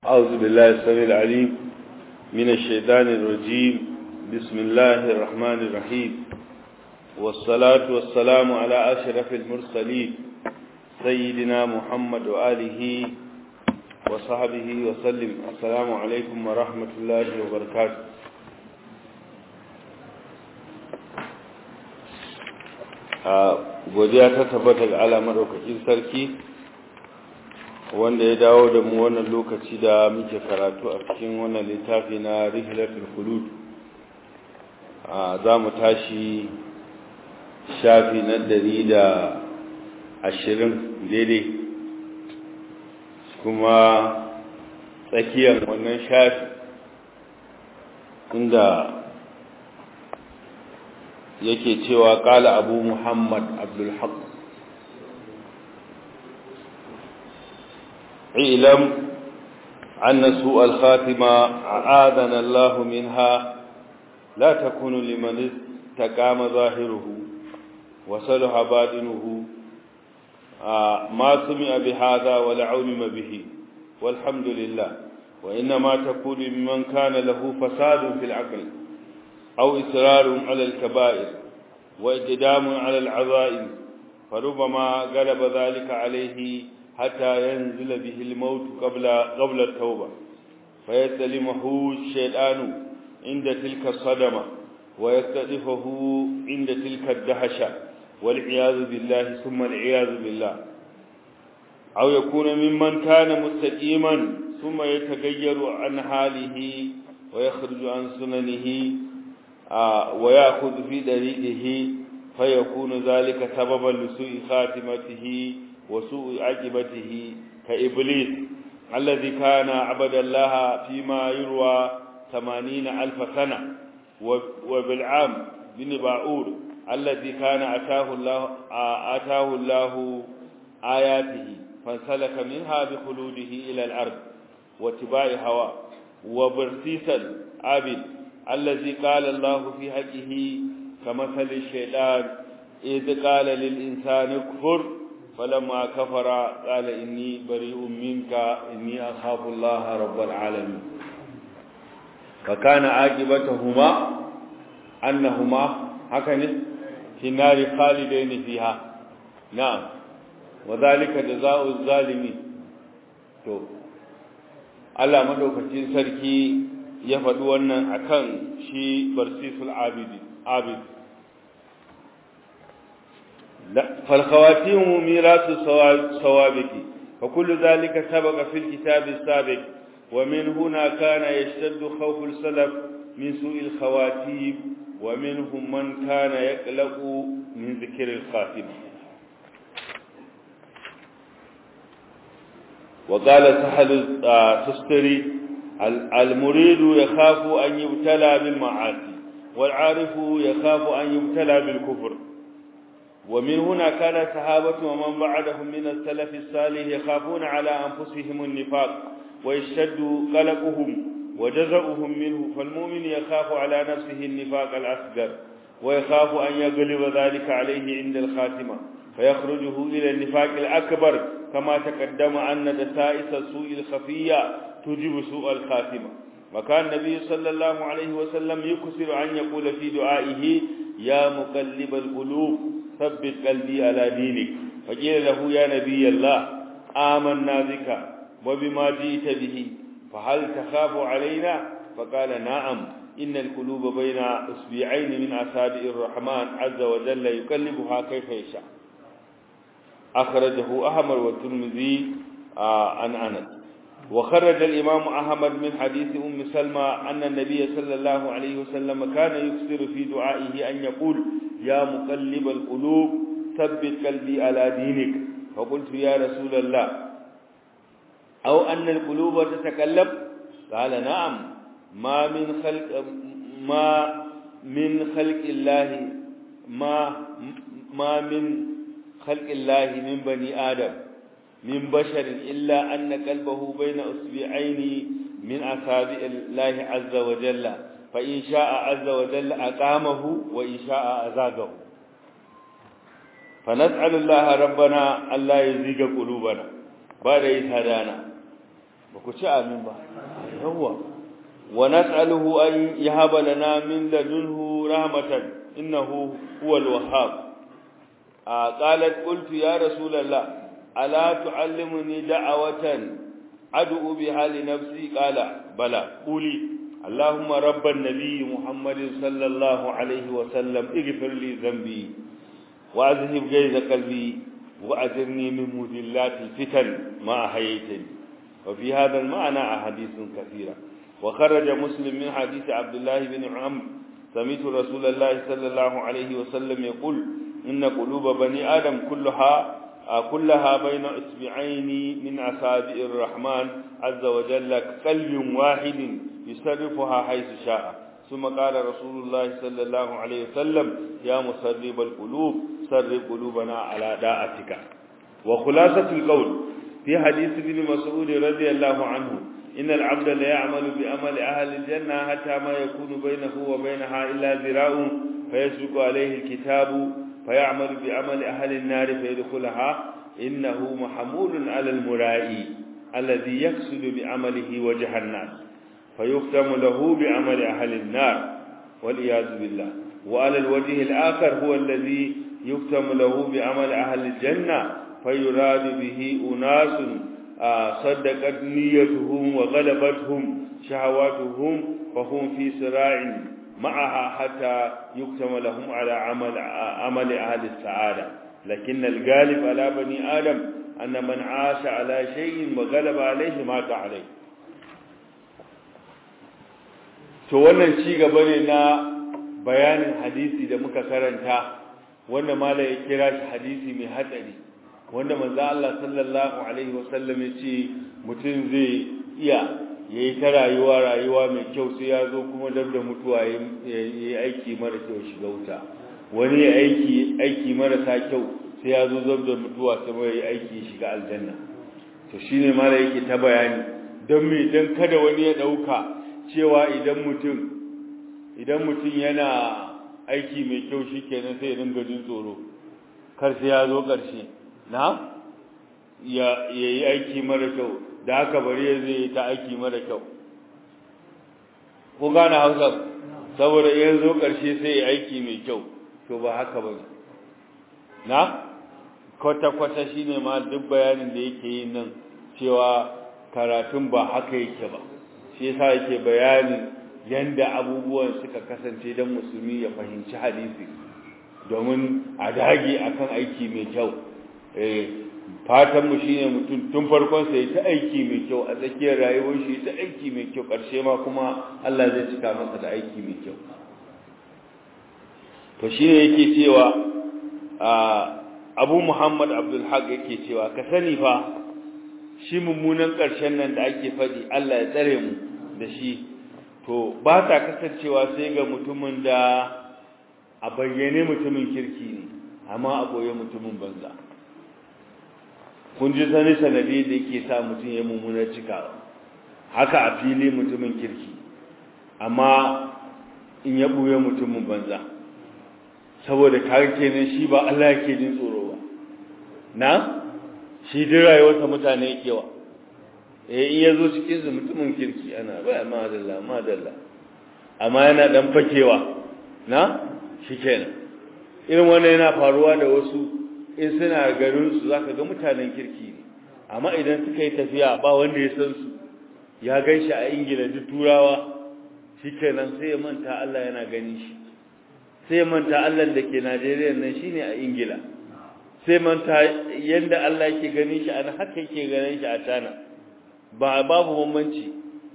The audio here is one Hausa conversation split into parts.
أعوذ بالله السميع العليم من الشيطان الرجيم بسم الله الرحمن الرحيم والصلاة والسلام على أشرف المرسلين سيدنا محمد وآله وصحبه وسلم السلام عليكم ورحمة الله وبركاته godiya ta tabbata ga Allah madaukakin sarki wanda ya dawo da mu wannan lokaci da muke karatu a cikin wannan littafi na rihlatul khulud za mu tashi shafi na dari da ashirin daidai kuma tsakiyar wannan shafi inda yake cewa kala abu muhammad abdulhaq اعلم أن سوء الخاتمة أعاذنا الله منها لا تكون لمن استقام ظاهره وصلح باطنه ما سمع بهذا ولا علم به والحمد لله وإنما تكون ممن كان له فساد في العقل أو إصرار على الكبائر وإقدام على العظائم فربما غلب ذلك عليه حتى ينزل به الموت قبل قبل التوبة فيستلمه الشيطان عند تلك الصدمة ويستضيفه عند تلك الدهشة والعياذ بالله ثم العياذ بالله أو يكون ممن كان مستقيما ثم يتغير عن حاله ويخرج عن سننه ويأخذ في طريقه فيكون ذلك سببا لسوء خاتمته وسوء عاقبته كإبليس الذي كان عبد الله فيما يروى ثمانين ألف سنة وبالعام بن باعور الذي كان أتاه الله, آتاه الله آياته فانسلك منها بخلوده إلى الأرض واتباع هوى وبرسيسا عابد الذي قال الله في حقه كمثل الشيطان إذ قال للإنسان اكفر فلما كفر قال إني بريء منك إني أخاف الله رب العالمين فكان عاقبتهما أنهما هكذا في النار خالدين فيها نعم وذلك جزاء الظالمين to Allah madaukakin sarki ya faɗi wannan akan shi barsisul abidi abid فالخواتيم ميراث السوابق فكل ذلك سبق في الكتاب السابق ومن هنا كان يشتد خوف السلف من سوء الخواتيم ومنهم من كان يقلق من ذكر الخاتمة وقال سهل تستري المريد يخاف أن يبتلى بالمعاصي والعارف يخاف أن يبتلى بالكفر ومن هنا كان الصحابة ومن بعدهم من السلف الصالح يخافون على أنفسهم النفاق ويشتد قلقهم وجزعهم منه فالمؤمن يخاف على نفسه النفاق الأصغر ويخاف أن يغلب ذلك عليه عند الخاتمة فيخرجه إلى النفاق الأكبر كما تقدم أن دسائس السوء الخفية تجب سوء الخاتمة وكان النبي صلى الله عليه وسلم يكثر أن يقول في دعائه يا مقلب القلوب ثبت قلبي على دينك فقيل له يا نبي الله آمنا بك وبما جئت به فهل تخاف علينا فقال نعم إن القلوب بين أسبوعين من أصابع الرحمن عز وجل يقلبها كيف يشاء أخرجه أحمد والترمذي عن أنس وخرج الإمام أحمد من حديث أم سلمى أن النبي صلى الله عليه وسلم كان يكثر في دعائه أن يقول يا مقلب القلوب ثبت قلبي على دينك فقلت يا رسول الله أو أن القلوب تتكلم قال نعم ما من خلق ما من خلق الله ما ما من خلق الله من بني آدم من بشر إلا أن قلبه بين أصبعين من أصابع الله عز وجل فإن شاء عز وجل أقامه وإن شاء أزاغه فنسأل الله ربنا ألا يزيغ قلوبنا بعد إذ هدانا ba ku ci amin ba yawwa wa nas'aluhu an yahaba lana min ladunhu rahmatan innahu huwal wahhab qalat qultu ya rasulullah ala tuallimuni da'awatan ad'u biha li nafsi qala bala quli اللهم رب النبي محمد صلى الله عليه وسلم اغفر لي ذنبي واذهب غيظ قلبي واجرني من مذلات الفتن ما احييتني وفي هذا المعنى احاديث كثيره وخرج مسلم من حديث عبد الله بن عمرو سمعت رسول الله صلى الله عليه وسلم يقول ان قلوب بني ادم كلها كلها بين اصبعين من اصابع الرحمن عز وجل كقلب واحد يصرفها حيث شاء ثم قال رسول الله صلى الله عليه وسلم يا مسرب القلوب سرب قلوبنا على داعتك وخلاصة القول في حديث ابن مسعود رضي الله عنه إن العبد لا يعمل بأمل أهل الجنة حتى ما يكون بينه وبينها إلا ذراع فيسبق عليه الكتاب فيعمل بعمل أهل النار فيدخلها إنه محمول على المرائي الذي يقصد بعمله وجه الناس فيختم له بعمل أهل النار والعياذ بالله وعلى الوجه الآخر هو الذي يختم له بعمل أهل الجنة فيراد به أناس صدقت نيتهم وغلبتهم شهواتهم فهم في صراع معها حتى يختم لهم على عمل عمل أهل السعادة لكن الغالب على بني آدم أن من عاش على شيء وغلب عليه مات عليه to wannan ci gaba ne na bayanin hadisi da muka karanta wanda mala ya kira shi hadisi mai hatsari wanda manzo Allah sallallahu alaihi wasallam ya ce mutum zai iya yayi ta rayuwa rayuwa mai kyau sai ya zo kuma dab da mutuwa yayi aiki mara kyau shiga wuta wani ya aiki aiki marasa kyau sai ya zo dab da mutuwa sai yayi aiki shiga aljanna to shine mala yake ta bayani don me dan kada wani ya dauka cewa idan mutum idan mutum yana aiki mai kyau shikenan sai ya dinga jin tsoro kar sai ya zo ƙarshe na ya yi aiki mara kyau da haka bari ya zai ta aiki mara kyau ko gane hausa saboda ya zo ƙarshe sai ya aiki mai kyau to ba haka ba na kwata-kwata shi ne ma duk bayanin da yake yi nan cewa karatun ba haka yake ba shi yasa yake bayanin yanda abubuwan suka kasance don musulmi ya fahimci hadisi domin a dage akan aiki mai kyau fatan mu shine mutum tun farkon sai ta aiki mai kyau a tsakiyar rayuwar shi ta aiki mai kyau karshe ma kuma Allah zai cika masa da aiki mai kyau to shine yake cewa Abu Muhammad Abdul Haq yake cewa ka sani fa shi mummunan karshen nan da ake fadi Allah ya tsare mu da shi to ba ta kasancewa sai ga mutumin da a bayyane mutumin kirki ne amma a boye mutumin banza kun ji sani sanadi da yake sa mutum ya mummuna cikawa haka a fili mutumin kirki amma in ya buye mutumin banza saboda kare kenan shi ba Allah yake jin tsoro ba na shi duk rayuwarsa mutane yake wa eh in yazo cikin su mutumin kirki ana ba madalla madalla amma yana dan fakewa na shikenan irin wannan yana faruwa da wasu in suna garin su zaka ga mutanen kirki ne amma idan suka yi tafiya ba wanda ya san su ya ganshi a Ingila duk turawa shikenan sai ya manta Allah yana gani shi sai ya manta Allah da ke Najeriya nan shine a Ingila sai manta yanda Allah yake gani shi an haka yake ganin shi a Tana ba babu bambanci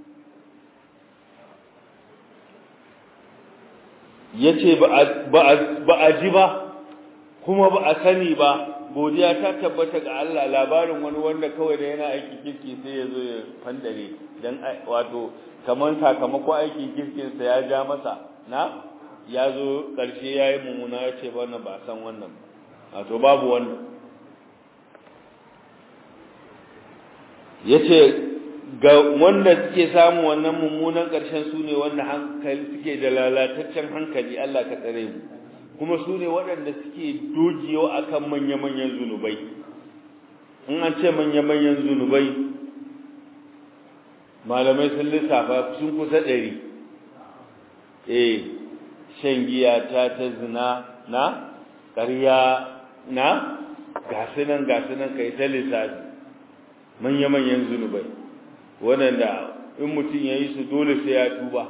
yace ba a ji ba kuma ba a sani ba godiya ta tabbata ga Allah labarin wani wanda kawai da yana aiki kirki sai ya zo ya fandare dan wato kaman sakamakon aikin kirkin sa ya ja masa na ya zo karshe yayi mummuna ya ce wannan ba san wannan wato babu wannan yace ga wanda suke samu wannan mummunan karshen su ne wanda hankali suke da lalataccen hankali Allah ka tsare mu kuma su ne waɗanda suke dogewa akan manya-manyan zunubai in an ce manya-manyan zunubai malamai sun lissafa sun kusa ɗari eh shan giya ta ta zina na ƙarya na gasunan gasunan kai ta lissafi manya-manyan zunubai waɗanda in mutum ya yi su dole sai ya tuba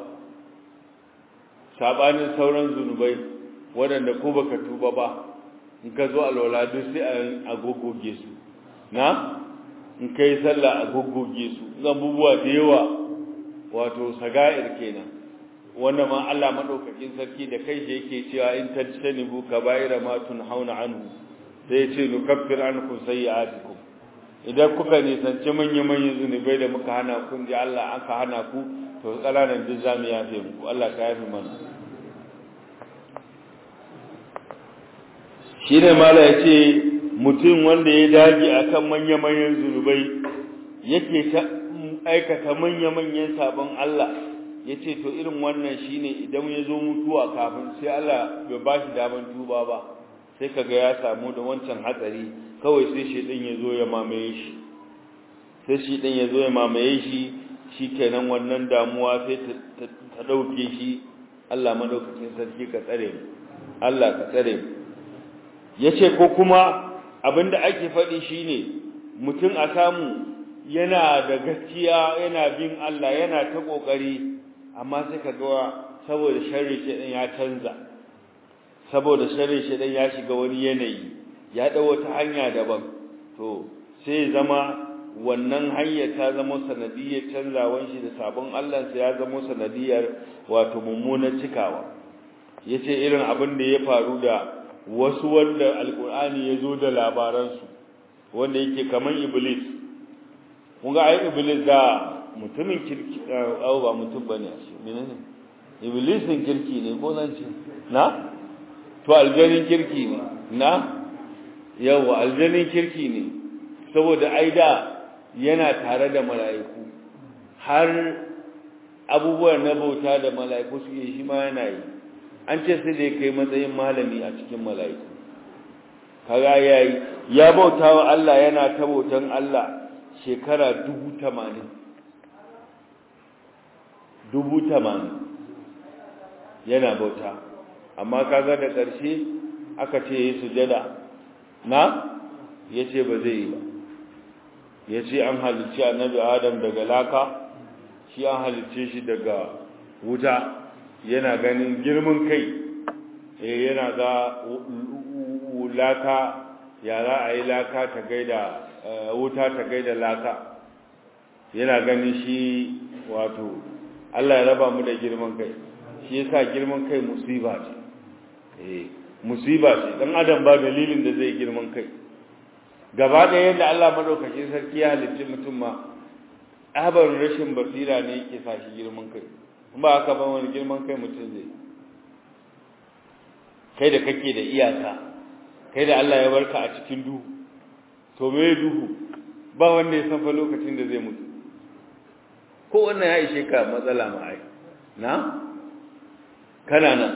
saɓanin sauran zunubai waɗanda ko baka tuba ba in ka zo alwala duk sai a gogoge su na in ka yi sallah a gogoge su abubuwa da yawa wato saga'ir kenan wanda ma Allah madaukakin sarki da kai shi yake cewa in tajtanibu kaba'ira ma tunhauna anhu sai ya ce nukaffir ankum sayyi'atikum idan kuka nisanci manya-manyan zunubai da muka hana kun ji Allah aka hana ku to ƙananan duk zamu yafe muku Allah ka yafe mana shi ne mala ya ce mutum wanda ya dage akan manya-manyan zunubai yake ta aikata manya-manyan sabon Allah ya ce to irin wannan shi ne idan ya zo mutuwa kafin sai Allah bai ba shi daman tuba ba sai kaga ya samu da wancan hatsari kawai sai shi ɗin ya zo ya mamaye shi sai shi ɗin ya zo ya mamaye shi shi kenan wannan damuwa sai ta ɗauke shi Allah madaukakin sarki ka tsare mu Allah ka tsare mu ya ce ko kuma abinda ake faɗi shine mutum a samu yana da gaskiya yana bin Allah yana ta ƙoƙari amma sai ka ga saboda sharri shi ya canza saboda sharri shi ya shiga wani yanayi ya ɗau wata hanya daban to sai zama wannan hanyar ta zama sanadiyar canzawan shi da sabon Allah sai ya zama sanadiyar wato mummunar cikawa yace irin abin da ya faru da wasu wanda alkur'ani ya zo da labaransu wanda yake kaman iblis kun ga ai iblis da mutumin kirki au ba mutum bane shi menene iblisin kirki ne ko zan ce na to aljanin kirki ne na yawa aljanin kirki ne saboda ai da yana tare da mala'iku har abubuwan na bauta da mala'iku suke shi ma yana yi an ce sai da ya kai matsayin malami a cikin mala'iku kaga yayi ya bauta wa Allah yana ta bautan Allah shekara dubu tamanin dubu tamanin yana bauta amma kaga da ƙarshe aka ce yi sujada na ya ce ba zai yi ba ya ce an halicci annabi adam daga laka shi an halicce shi daga wuta yana ganin girman kai eh yana ga laka ya za a yi laka ta gaida wuta ta gaida laka yana ganin shi wato Allah ya raba mu da girman kai shi yasa girman kai musiba ce eh musiba ce dan adam ba dalilin da zai girman kai gaba da yadda Allah madaukakin sarki ya halicci mutum ma abar rashin basira ne yake sa shi girman kai ba haka ba wani girman kai mutum zai kai da kake da iyaka kai da Allah ya barka a cikin duhu to me duhu ba wanda ya san fa lokacin da zai mutu ko wannan ya ishe ka matsala ma ai na kana nan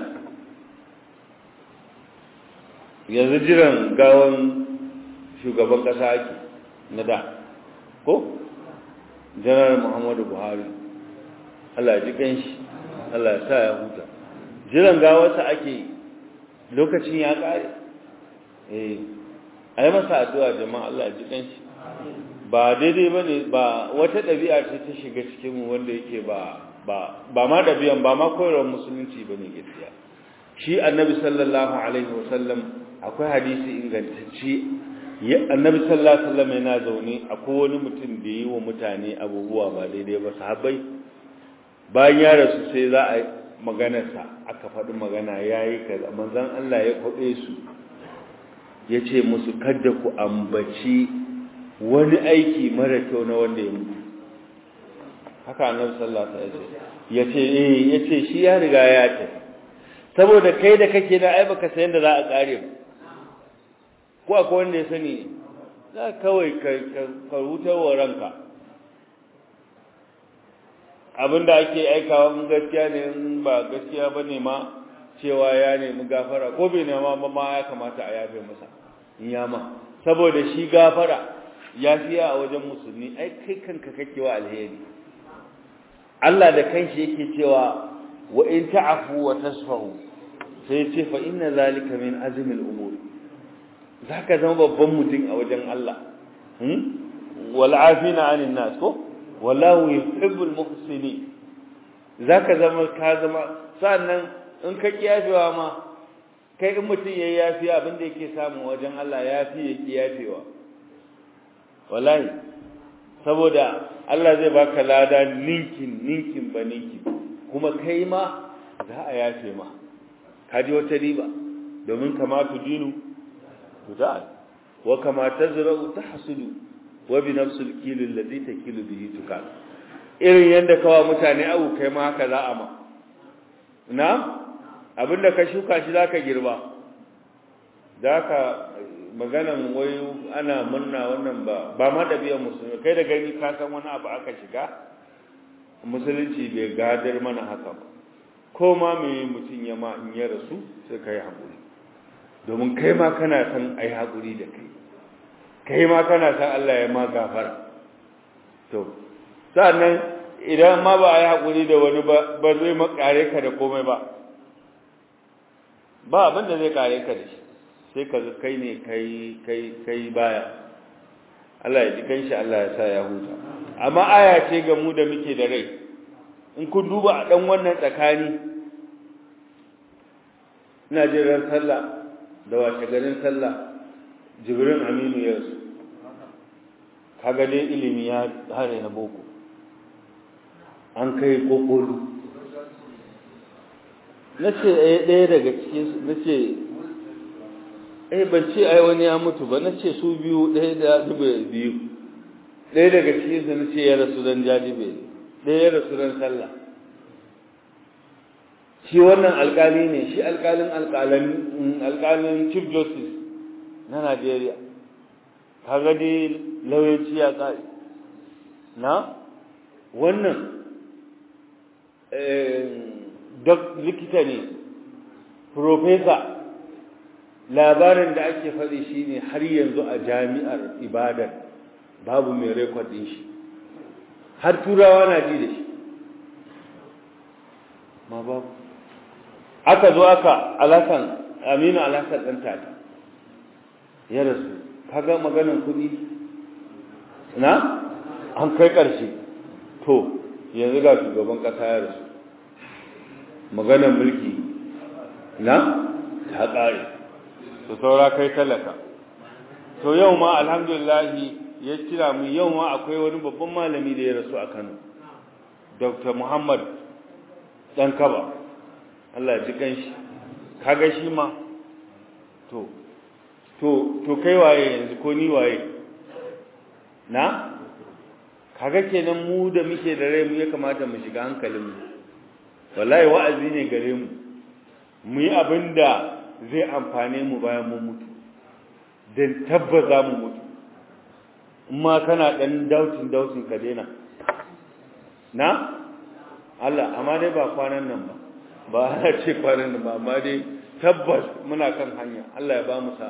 yanzu jiran gawan shugaban kasa ake na da ko janar muhammadu buhari Allah ya ji kanshi Allah ya sa ya huta jiran gawarsa ake lokacin ya kare eh ayi masa addu'a jama'a Allah ya ji kanshi ba daidai bane ba wata dabi'a ce ta shiga cikin mu wanda yake ba ba ba ma dabi'an ba ma koyarwar musulunci bane gaskiya shi annabi sallallahu alaihi wasallam akwai hadisi ingantacce annabi sallallahu alaihi wasallam yana zaune akwai wani mutum da yi wa mutane abubuwa ba daidai ba sahabbai bayan ya rasu sai za a maganarsa aka faɗi magana ya yi kaza manzan Allah ya kwaɓe su ya ce musu kada ku ambaci wani aiki mara kyau na wanda ya mutu haka annabi sallallahu alaihi wasallam ya ce eh ya ce shi ya riga ya tafi saboda kai da kake da ai baka san da za a kare ko akwai wanda ya sani za kawai ka hutar wa ranka abinda ake aikawa in gaskiya ne in ba gaskiya ba ne ma cewa ya nemi gafara ko bai nema ba ma ya kamata a yafe masa in ya ma saboda shi gafara ya fiya a wajen musulmi ai kai kanka kake wa alheri Allah da kanshi yake cewa wa in ta'fu wa tasfahu sai ce fa inna zalika min azmi al-umur zaka zama babban mutum a wajen Allah hmm wal afina 'anil nas ko wallahu yuhibbul muhsinin zaka zama ka zama sannan in ka kiyafewa ma kai in mutum yayi yafi abin da yake samu wajen Allah yafi ya kiyafewa wallahi saboda Allah zai baka lada ninkin ninkin ba ninkin kuma kai ma za a yafe ma kaji wata riba domin kama tudinu tudal wa kama tazra'u tahsudu wa bi nafsil kil alladhi takilu bihi tukal irin yanda kawa mutane abu kai ma haka za a ma na abinda ka shuka shi zaka girba zaka maganan wai ana murna wannan ba ba ma ɗabi'ar musulmi kai da gani ka san wani abu aka shiga musulunci bai gadar mana haka ba ko ma me mutum ya ma in ya rasu sai kai haƙuri domin kai ma kana san ai haƙuri da kai kai ma kana san Allah ya ma gafara to sannan idan ma ba ai haƙuri da wani ba ba zai makare ka da komai ba ba abin da zai kare ka da shi sai ka ga kai ne kai kai kai baya Allah ya ji kanshi Allah ya sa ya huta amma aya ce ga mu da muke da rai in kun duba a dan wannan tsakani ina jin ran sallah da wace garin sallah jibrin aminu ya rasu kaga dai ilimi ya hare na boko an kai kokolu na ce ɗaya daga cikin na ce eh ban ce ai wani ya mutu ba na ce su biyu ɗaya da dube biyu ɗaya daga cikin su na ce ya rasu don jajibe ɗaya ya rasu don sallah shi wannan alƙali ne shi alƙalin alƙalin chief justice na Najeriya kaga dai lauyanci ya ƙare na wannan dok likita ne professor labarin da ake faɗi shi ne har yanzu a jami'ar ibadar babu mai rekodin shi har turawa na ji da shi ma babu aka zo aka alasan aminu alasan ɗan tata ya rasu kaga maganin kuɗi na an kai ƙarshe to yanzu ga shugaban ƙasa ya rasu maganin mulki na ta ƙare to saura kai talaka to yau ma alhamdulillahi ya kira mu yau ma akwai wani babban malami da ya rasu a Kano Dr. Muhammad dan Kaba Allah ya ji kanshi kaga shi ma to to to kai waye yanzu ko ni waye na kaga kenan mu da muke da rai mu ya kamata mu shiga hankalin mu wallahi wa'azi ne gare mu mu yi abinda zai amfane mu bayan mun mutu don tabbaza mu mutu ma kana dan dautin dautin ka daina na Allah amma dai ba kwanan nan ba ba ana ce kwanan nan ba amma dai tabbas muna kan hanya Allah ya ba mu sa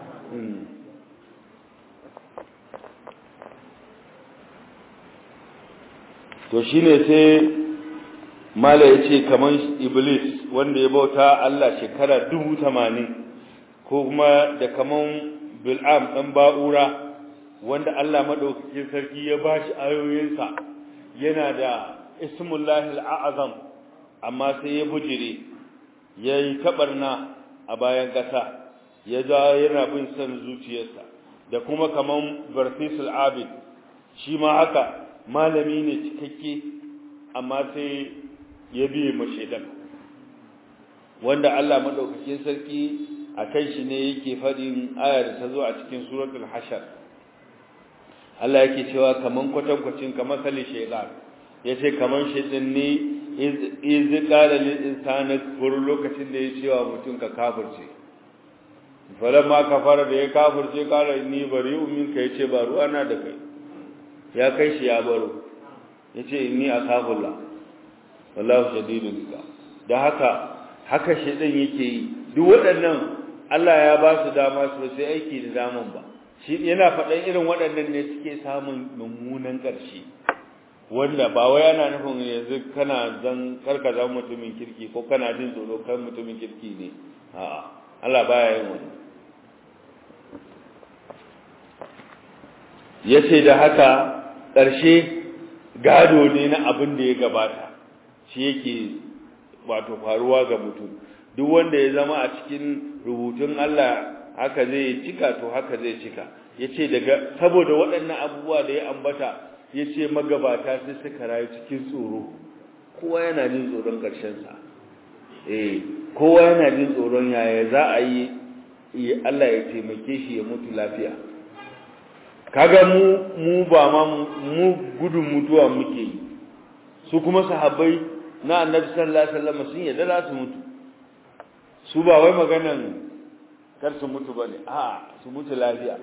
to shine sai mala ya ce kamar iblis wanda ya bauta Allah shekara dubu tamanin ko kuma da kamar bil'am ɗan ba'ura wanda Allah maɗaukakin sarki ya ba shi ayoyinsa yana da ismullahi al'azam amma sai ya bujire ya yi taɓarna a bayan ƙasa ya ja yana bin son zuciyarsa da kuma kamar barfisul abid shi ma haka malami ne cikakke amma sai ya biye mashaidan wanda Allah madaukakin sarki a kan shi ne yake fadin aya da ta zo a cikin suratul hashar Allah yake cewa kaman kwatankwacin kamar sali shaytan yace kaman shaytan ne iz qala lil insani fur lokacin da ya cewa mutum ka kafirce falamma kafara da ya kafirce kala ni bari'u minka yace ba ruwa na da kai ya kai shi ya baro yace inni akhafullah wallahu shadidul iqab da haka haka shedan yake yi duk waɗannan Allah ya ba su dama su sai aiki da daman ba shi yana faɗan irin waɗannan ne suke samun mummunan ƙarshe wanda ba wai ana nufin yanzu kana zan karka zama mutumin kirki ko kana jin tsoro kan mutumin kirki ne a'a Allah baya yin wani yace da haka ƙarshe gado ne na abin da ya gabata shi yake wato faruwa ga mutum duk wanda ya zama a cikin rubutun Allah haka zai cika to haka zai cika yace daga saboda waɗannan abubuwa da ya ambata yace magabata sai suka rayu cikin tsoro kowa yana jin tsoron ƙarshen sa eh kowa yana jin tsoron yaya za a yi Allah ya taimake shi ya mutu lafiya kaga mu mu ba ma mu gudun mutuwa muke yi su kuma sahabbai na annabi sallallahu alaihi wasallam sun yadda za su mutu su ba wai maganan kar su mutu bane a su mutu lafiya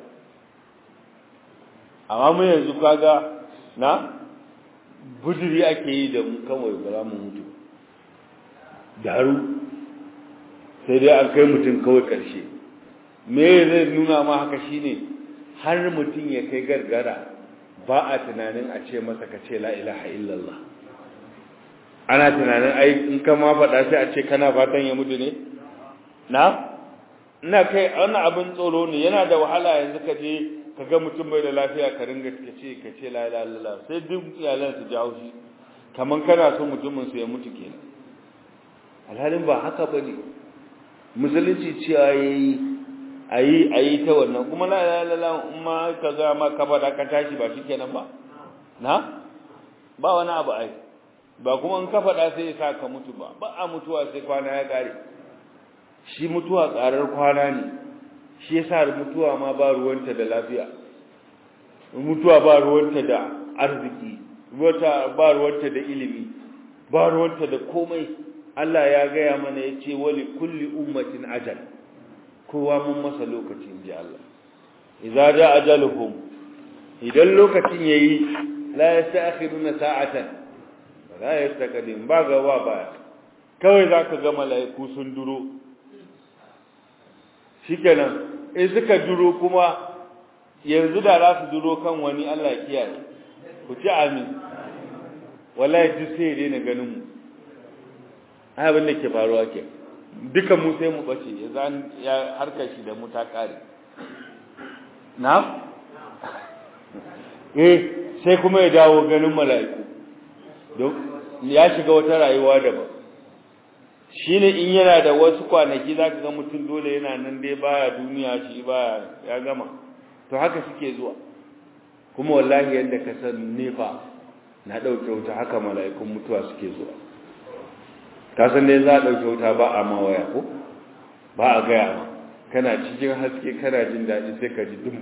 amma mu yanzu kaga na buduri ake yi da mu kawai ba za mu mutu daru sai dai an kai mutum kawai karshe me zai nuna ma haka shine har mutum ya kai gargara ba a tunanin a ce masa ka ce la ilaha illallah ana tunanin ai in ka ma faɗa sai a ce kana fatan ya mutu ne na ina kai wannan abin tsoro ne yana da wahala yanzu ka je ka ga mutum bai da lafiya ka ringa ka ce ka ce la ilaha illallah sai duk iyalan su jawo shi kaman kana so mutumin su ya mutu kenan alhalin ba haka bane musulunci cewa yayi ayi ayi ta wannan kuma la ilaha illallah umma ka ga ma ka bada ka tashi ba shikenan ba na ba wani abu ai ba kuma in ka faɗa sai ya sa ka mutu ba ba a mutuwa sai kwana ya kare shi mutuwa tsarar kwana ne shi yasa mutuwa ma ba ruwanta da lafiya mutuwa ba ruwanta da arziki wata ba ruwanta da ilimi ba ruwanta da komai Allah ya gaya mana yace wali kulli ummatin ajal kowa mun masa lokacin ji Allah idza ja ajaluhum idan lokacin yayi la yasta'khiruna sa'atan la yastaqdim ba gaba ba kawai zaka ga mala'iku sun duro shikenan in suka duro kuma yanzu da za su duro kan wani Allah ya kiyaye ku ci amin wallahi duk sai dai na ganin mu ai abin da ke faruwa ke dukan mu sai mu bace ya zan ya harkar shi da mu ta kare na eh sai kuma ya dawo ganin mala'iku don ya shiga wata rayuwa daban shine in yana da wasu kwanaki zaka ga mutum dole yana nan dai baya duniya shi baya ya gama to haka suke zuwa kuma wallahi yanda ka san nefa na dauke wuta haka mala'ikun mutuwa suke zuwa ka san dai za a dauke wuta ba a ma waya ko ba a gaya ma kana cikin haske kana jin daɗi sai ka ji dum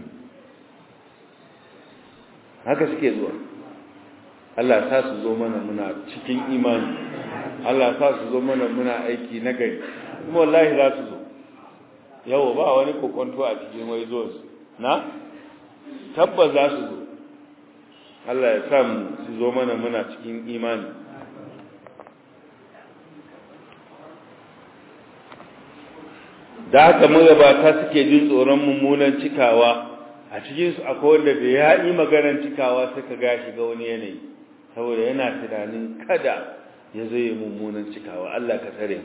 haka suke zuwa Allah sa su zo mana muna cikin imani Allah sa su zo mana muna aiki na gari kuma wallahi za su zo yawo ba wani kokonto a cikin wai zuwa su na tabbas za su zo Allah ya sa mu su zo mana muna cikin imani da haka magabata suke jin tsoron mummunan cikawa a cikinsu akwai wanda da ya yi maganar cikawa suka ga shiga wani yanayi saboda yana tunanin kada ya zai mummunan cikawa Allah ka tsare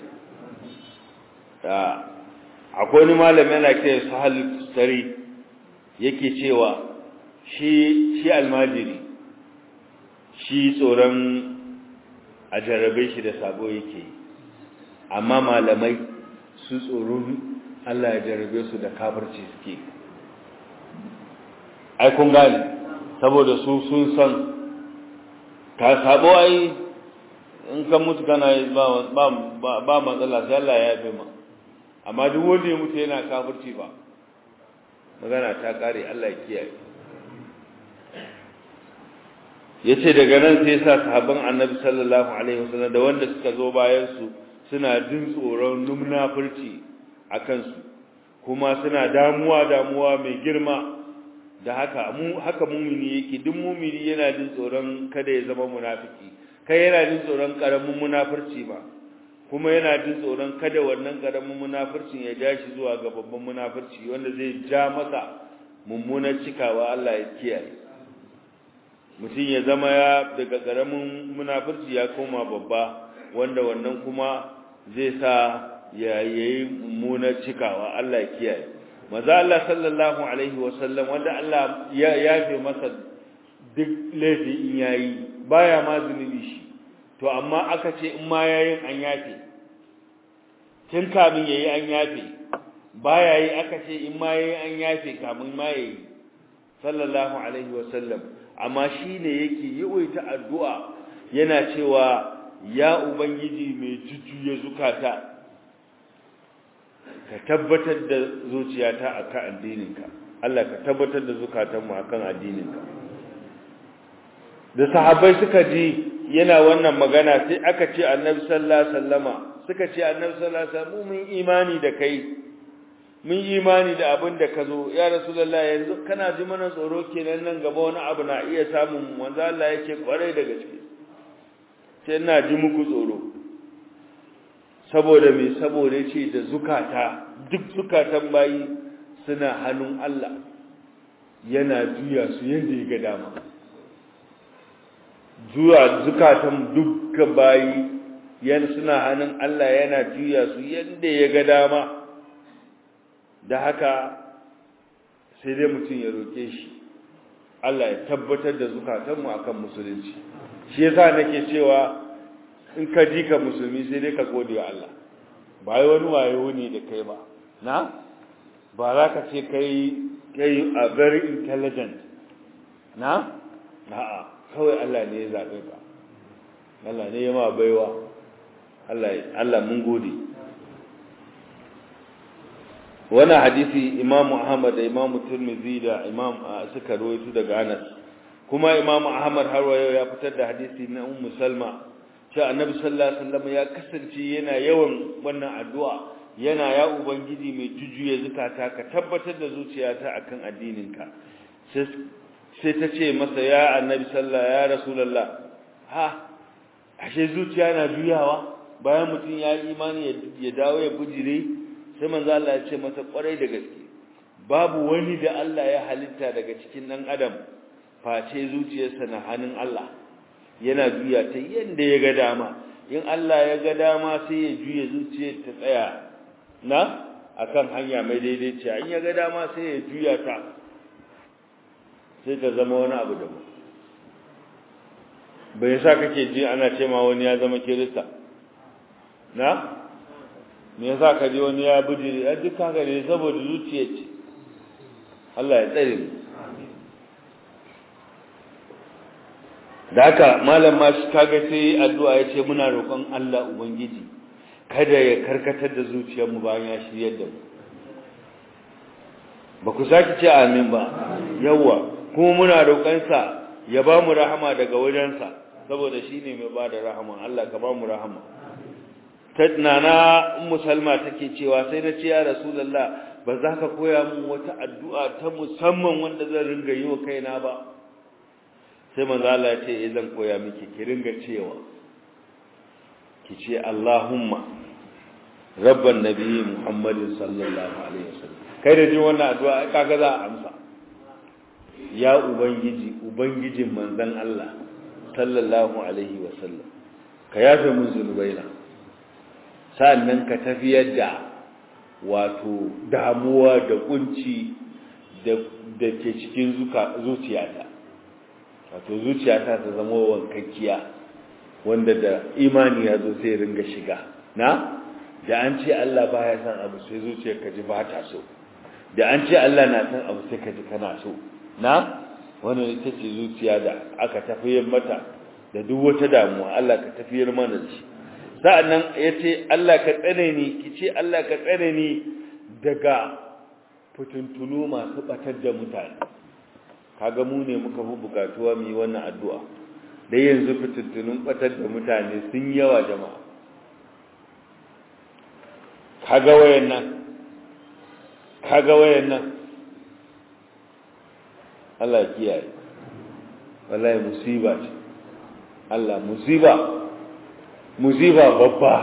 akwai wani malami yana kira sahal tari yake cewa shi shi almajiri shi tsoron a jarrabe shi da sabo yake amma malamai su tsoron Allah ya jarrabe su da kafirci suke ai kun gane saboda su sun san ka sabo ai in ka mutu kana ba ba ba matsala sai Allah ya yafe ma amma duk wanda ya mutu yana kafirci ba magana ta kare Allah ya kiyaye yace daga nan sai sa sahabban Annabi sallallahu alaihi wasallam da wanda suka zo bayan su suna jin tsoron numnafurci akan su kuma suna damuwa damuwa mai girma da haka mu haka mumini yake duk mumini yana jin tsoron kada ya zama munafiki kai yana jin tsoron karamin munafurci ba kuma yana jin tsoron kada wannan karamin munafurcin ya ja shi zuwa ga babban munafurci wanda zai ja masa mummunar cikawa Allah ya kiyaye mutum ya zama ya daga ƙaramin munafurci ya koma babba wanda wannan kuma zai sa ya yi mummunar cikawa Allah ya kiyaye maza Allah sallallahu alaihi wasallam wanda Allah ya yafe masa duk laifi in yayi baya ma zunubi shi to amma aka ce in ma yayin an yafe tun kamin yayi an yafe baya yi aka ce in ma yayi an yafe kamin ma yayi sallallahu alaihi wasallam amma shine yake yawaita addu'a yana cewa ya ubangiji mai jujjuya zukata ka tabbatar da zuciyata akan addininka Allah ka tabbatar da zukatanmu akan addininka da sahabbai suka ji yana wannan magana sai aka ce annabi sallallahu alaihi wasallama suka ce annabi sallallahu alaihi wasallam mun imani da kai mun imani da abin da ka zo ya rasulullah yanzu kana ji mana tsoro kenan nan gaba wani abu na iya samun manzo Allah yake kwarai da gaske sai ina ji muku tsoro saboda me saboda ce da zukata duk zukatan bayi suna hannun Allah yana juya su yadda ya ga dama zuwa zukatan dukkan bayi yan suna hannun Allah yana juya su yadda ya ga dama da haka sai dai mutum ya roke shi Allah ya tabbatar da zukatanmu akan musulunci shi yasa nake cewa in ka ji ka musulmi sai dai ka gode wa Allah ba yi wani wayo ne da kai ba na ba za ka ce kai kai a very intelligent na a'a kawai Allah ne ya zaɓe ka Allah ne ya ma baiwa Allah Allah mun gode wannan hadisi Imam Ahmad da Imam Tirmidhi da Imam suka rawaito daga Anas kuma Imam Ahmad har wayo ya fitar da hadisi na Ummu Salma cewa Annabi sallallahu alaihi wasallam ya kasance yana yawan wannan addu'a yana ya ubangiji mai jujuye zakata ka tabbatar da zuciyata akan addininka sai sai ta ce masa ya Annabi sallallahu ya Rasulullah ha ashe zuciya na juyawa bayan mutum ya yi imani ya dawo ya bujire sai manzo Allah ya ce masa kwarai da gaske babu wani da Allah ya halitta daga cikin dan adam face zuciyarsa na hannun Allah yana juya ta yanda ya ga dama in Allah ya ga dama sai ya juya zuciyar ta tsaya na akan hanya mai daidaiciya in ya ga dama sai ya juya ta sai ta zama wani abu daban bai yasa kake ji ana ce ma wani ya zama kirista na me yasa ka ji wani ya bijiri a duk haka ne saboda zuciya ce Allah ya tsare mu da haka malam ma shi kaga sai addu'a ya ce muna roƙon Allah ubangiji kada ya karkatar da zuciyar mu bayan ya shiryar da mu ba ku saki ce amin ba yawa kuma muna roƙon sa ya ba mu rahama daga wajensa saboda shine mai ba da rahama Allah ka ba mu rahama nana ummu salma take cewa sai na ce ya rasulullah ba za ka koya min wata addu'a ta musamman wanda zan ringa yi wa kaina ba sai manzo Allah ya ce eh zan koya miki ki ringa cewa ki ce Allahumma rabban nabiyyi Muhammadin sallallahu alaihi wasallam kai da jin wannan addu'a kaga za a amsa ya ubangiji ubangijin manzon Allah sallallahu alaihi wasallam ka yafe min zunubaina sa'annan ka tafiyar da wato damuwa da kunci da ke cikin zuciyata wato zuciyata ta zama wankakkiya wanda da imani ya zo sai ringa shiga na da an ce Allah baya san abu sai zuciyar ka ji ba ta so da an ce Allah na san abu sai ka ji kana so na wannan ita ce zuciya da aka tafiyar mata da duk wata damuwa Allah ka tafiyar mana da shi sa'annan ya ce Allah ka tsare ni ki ce Allah ka tsare ni daga fitintunu masu batar da mutane kaga mu ne muka fi bukatuwa mu yi wannan addu'a da yanzu fitintunun batar da mutane sun yawa jama'a kaga wayan nan kaga wayan nan Allah ya kiyaye wallahi musiba ce Allah musiba musiba babba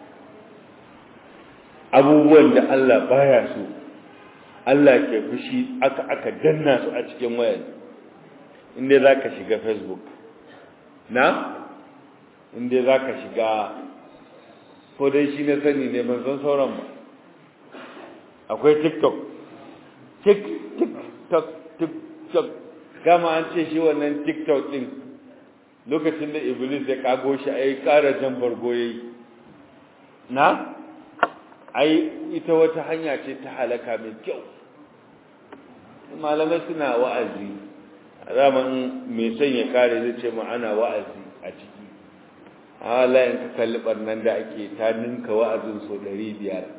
abubuwan da Allah baya so Allah ke fushi aka aka danna su a cikin wayar inda za ka shiga facebook na inda za ka shiga ko dai shi na sani ne ban san sauran ba akwai tiktok tik tiktok tiktok gama an ce shi wannan tiktok din lokacin da iblis ya kago shi ai ƙara jan bargo yayi na ai ita wata hanya ce ta halaka mai kyau malamai suna wa'azi zaman mai son ya kare zai ce ma ana wa'azi a ciki hala in ka kalli barnan da ake ta ninka wa'azin so 500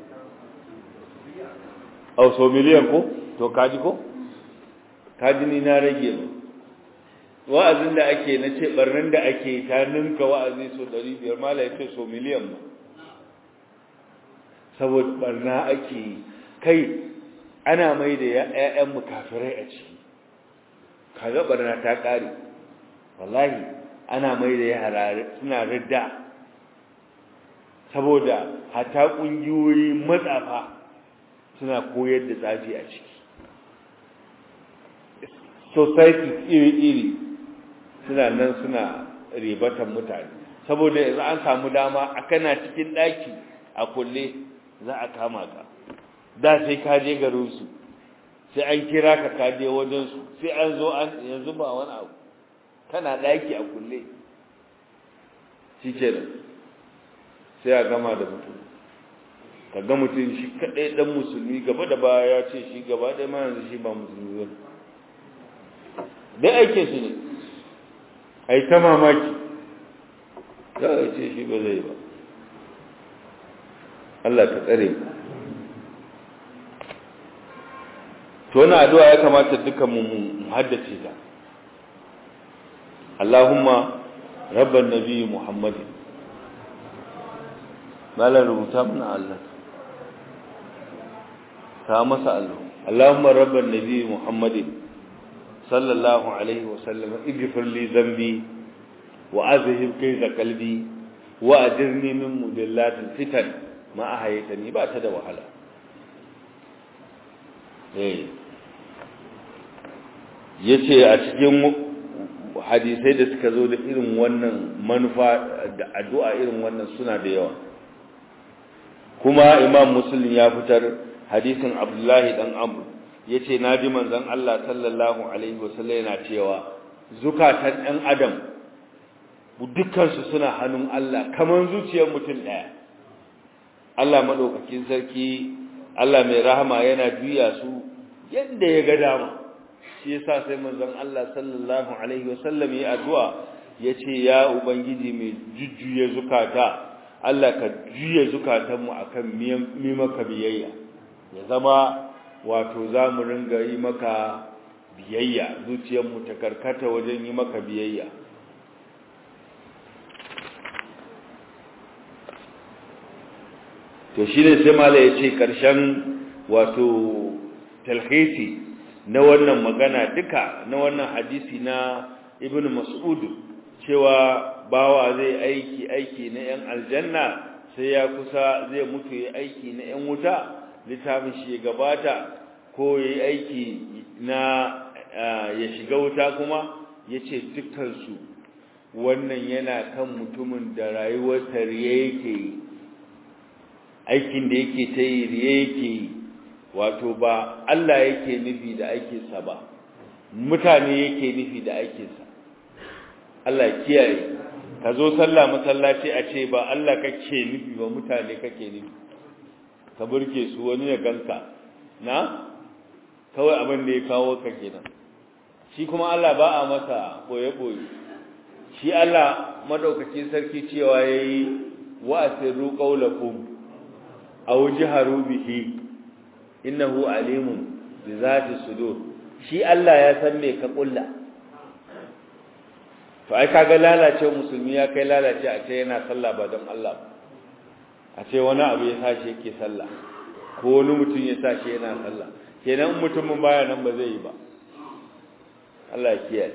au so miliyan ko to kaji ko kaji ni na rage ba wa'azin da ake na ce barnan da ake ta ninka wa'azi so 500 mala ya ce so miliyan ba saboda barna ake kai ana mai da ‘ya'yan kafirai a ciki kaga barna ta ƙare wallahi ana mai da yara suna ridda saboda hata ƙungiyoyi matsafa suna koyar da tsafi a ciki society iri-iri suna nan suna ribatan mutane saboda yanzu an samu dama a kana cikin ɗaki a kulle za a kama ka da sai ka je garinsu sai an kira ka ka je wajensu sai an zo an yanzu ba wani abu kana ɗaki a kulle shi kenan sai a gama da mutum ka ga mutum shi kaɗai ɗan musulmi gaba da baya ya ce shi gaba ɗaya ma yanzu shi ba musulmi ba dai aike su ne a yi ta mamaki za a ce shi ba zai ba Allah ka tsare mu to wannan addu'a ya kamata dukan mu mu haddace ta Allahumma rabban nabi Muhammadin malan rubuta mana Allah ta masa Allah Allahumma rabban nabi Muhammadin sallallahu alaihi wa sallam ighfir li dhanbi wa azhib kayza qalbi wa ajirni min mudillatil fitan ma ahaytani ba ta da wahala eh yace a cikin hadisai da suka zo da irin wannan manufa da addu'a irin wannan suna da yawa kuma imam muslim ya fitar hadisin abdullahi dan amr yace naji manzon Allah sallallahu alaihi wasallam yana cewa zukatan ɗan adam dukkan su suna hannun Allah kaman zuciyar mutum daya Allah madaukakin sarki Allah mai rahama yana juya su yadda ya ga dama shi yasa sai manzon Allah sallallahu alaihi wasallam ya addu'a yace ya ubangiji mai jujjuye zukata Allah ka juye zukatanmu akan mi maka biyayya ya zama wato zamu ringa yi maka biyayya zuciyarmu ta karkata wajen yi maka biyayya to shine sai mala yace karshen wato talhisi na wannan magana duka na wannan hadisi na ibn mas'ud cewa bawa zai aiki aiki na yan aljanna sai ya kusa zai mutu ya aiki na yan wuta littafin shi ya gabata ko ya aiki na ya shiga wuta kuma yace dukkan su wannan yana kan mutumin da rayuwar tariye yake aikin da yake ta yi riye yake yi wato ba Allah yake nufi da aikinsa ba mutane yake nufi da aikinsa Allah kiyaye ka zo sallah masallaci a ce ba Allah kake nufi ba mutane kake nufi ka burke su wani ya ganka na kawai abin da ya kawo ka kenan shi kuma Allah ba a masa boye boye shi Allah madaukakin sarki cewa yayi wa asirru qawlakum aw jaharu bihi innahu alimun bi zati sudur shi Allah ya san me ka kulla to ai kaga lalace musulmi ya kai lalace a ce yana sallah ba don Allah a ce wani abu ya sashi yake sallah ko wani mutum ya sashi yana sallah kenan mutumin baya nan ba zai yi ba Allah ya kiyaye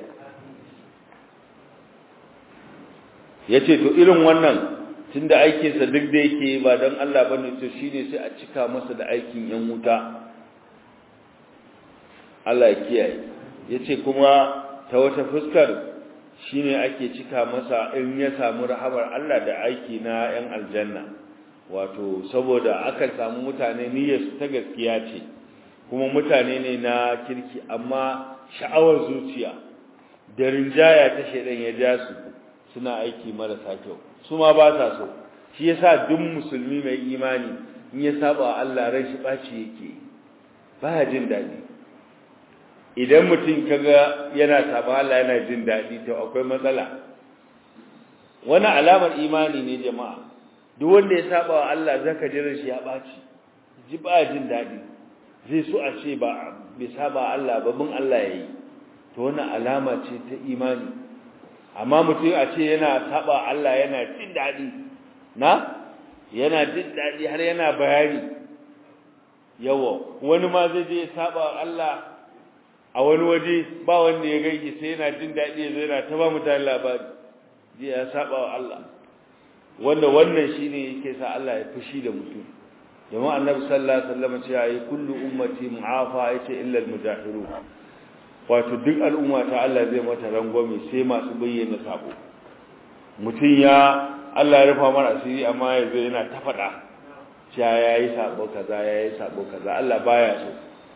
yace to irin wannan tunda aikinsa duk da yake ba don Allah ba ne to shine sai a cika masa da aikin yan wuta Allah ya kiyaye yace kuma ta wata fuskar shine ake cika masa in ya samu rahamar Allah da aiki na 'yan aljanna wato saboda akan samu mutane niyyar su ta gaskiya ce kuma mutane ne na kirki amma sha'awar zuciya da rinjaya ta shedan ya ja su suna aiki marasa kyau su ma ba sa so shi yasa duk musulmi mai imani in ya saba Allah ran shi baci yake baya jin dadi idan mutum kaga yana saba Allah yana jin dadi to akwai matsala wani alamar imani ne jama'a duk wanda ya saba wa Allah zaka ji ran shi ya baci ji ba jin dadi zai so a ce ba bai saba Allah ba bin Allah yayi to wannan alama ce ta imani amma mutum a ce yana saba Allah yana jin dadi na yana jin dadi har yana bayani yawa wani ma zai je saba Allah a wani waje ba wanda ya gaiki sai yana jin dadi yazo yana ta ba mutane labari ji ya saba wa Allah wanda wannan shine yake sa Allah ya fushi da mutum jama'a annabi sallallahu alaihi wasallam ce ayi kullu ummati mu'afa yace illa al-mujahirun wato duk al'umma ta Allah zai mata rangwame sai masu bayyana sabo mutum ya Allah ya rufa mara asiri amma yanzu yana ta faɗa cewa yayi sabo kaza yayi sabo kaza Allah baya so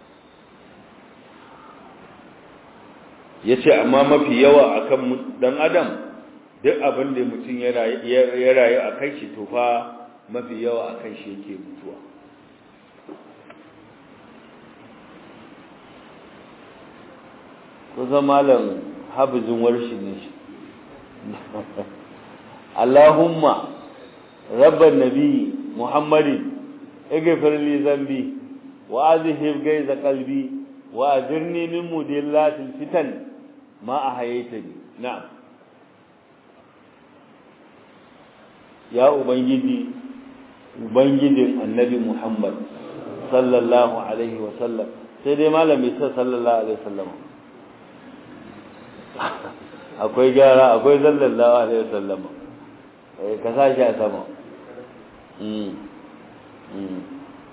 yace amma mafi yawa akan dan adam duk abin da mutum ya rayu a kai shi to fa mafi yawa a kan shi yake mutuwa kusa malam habizin warshi ne shi Allahumma rabban nabi Muhammadin igfir li zambi wa azhib gaiza qalbi wa ajirni min mudillatil fitan ma ahaytani na'am ya ubangiji ubangijin annabi Muhammad sallallahu alaihi wa sallam sai dai malami sai sallallahu alaihi wa sallam akwai gyara akwai sallallahu alaihi wa sallam eh ka sa shi a sama mm mm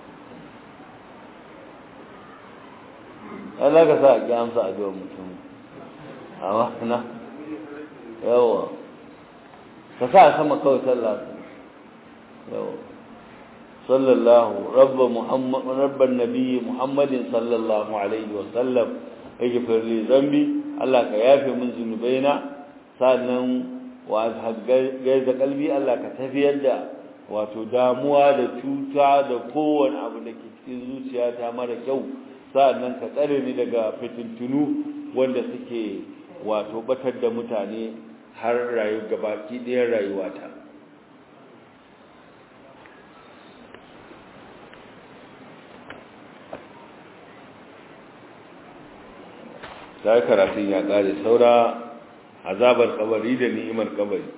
Allah ka sa ki amsa addu'ar mutum amma na yawa ka sa sama kawai sallallahu yawa sallallahu rabba muhammad rabban nabi muhammadin sallallahu alaihi wa sallam ighfir li dhanbi Allah ka yafe min zunubaina sannan wa gaiza kalbi Allah ka tafiyar da wato damuwa da cuta da kowane abu da ke cikin zuciyata mara kyau sannan ka tsare ni daga fitintunu wanda suke wato batar da mutane har rayu gabaki ɗayan rayuwata ta karatun ya ƙare saura azabar kabari da ni'imar kabari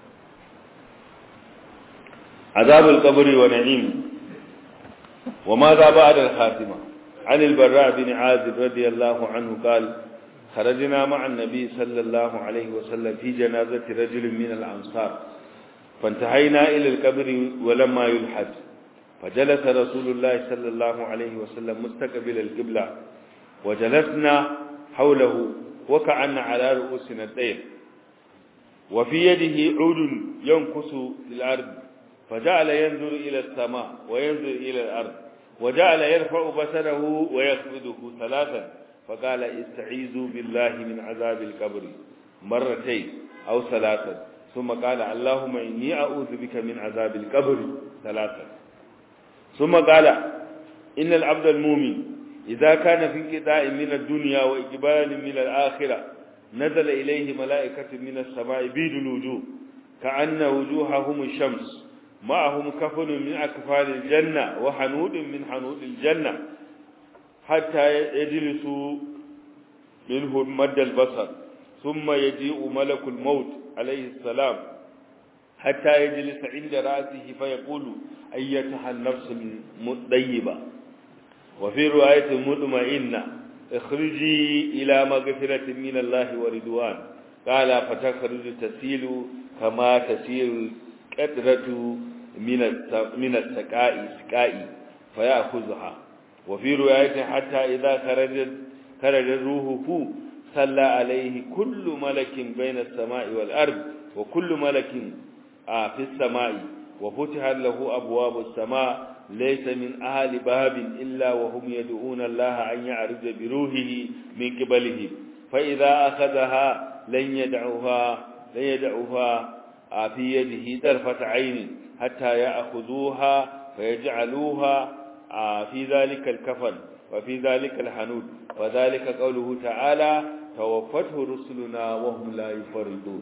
azabar kabari wa na'im wa ma za ba da khatima عن البراء بن عازب رضي الله عنه قال خرجنا مع النبي صلى الله عليه وسلم في جنازة رجل من الأنصار فانتهينا إلى القبر ولما يلحد فجلس رسول الله صلى الله عليه وسلم مستقبل القبلة وجلسنا حوله وكأن على رؤوسنا الطير وفي يده عود ينكس للأرض فجعل ينظر إلى السماء وينظر إلى الأرض وجعل يرفع بصره ويخفضه ثلاثا فقال استعيذوا بالله من عذاب القبر مرتين أو ثلاثا ثم قال اللهم إني أعوذ بك من عذاب القبر ثلاثا ثم قال إن العبد المؤمن إذا كان في انقطاع من الدنيا وإقبال من الآخرة نزل إليه ملائكة من السماء بيد الوجوه كأن وجوههم الشمس معهم كفن من أكفال الجنة وحنود من حنود الجنة حتى يجلسوا منه مد البصر ثم يجيء ملك الموت عليه السلام حتى يجلس عند رأسه فيقول أيتها النفس المطيبة وفي رواية مطمئنة اخرجي إلى مغفرة من الله ورضوان قال فتخرج تسيل كما تسيل القدرة من من السقاء سقاء فيأخذها وفي رواية حتى إذا خرجت خرج روحه صلى عليه كل ملك بين السماء والأرض وكل ملك في السماء وفتح له أبواب السماء ليس من أهل باب إلا وهم يدعون الله أن يعرض بروحه من قبله فإذا أخذها لن يدعوها لن يدعوها في يده طرفة عين حتى يأخذوها فيجعلوها في ذلك الكفن وفي ذلك الحنود وذلك قوله تعالى توفته رسلنا وهم لا يفرطون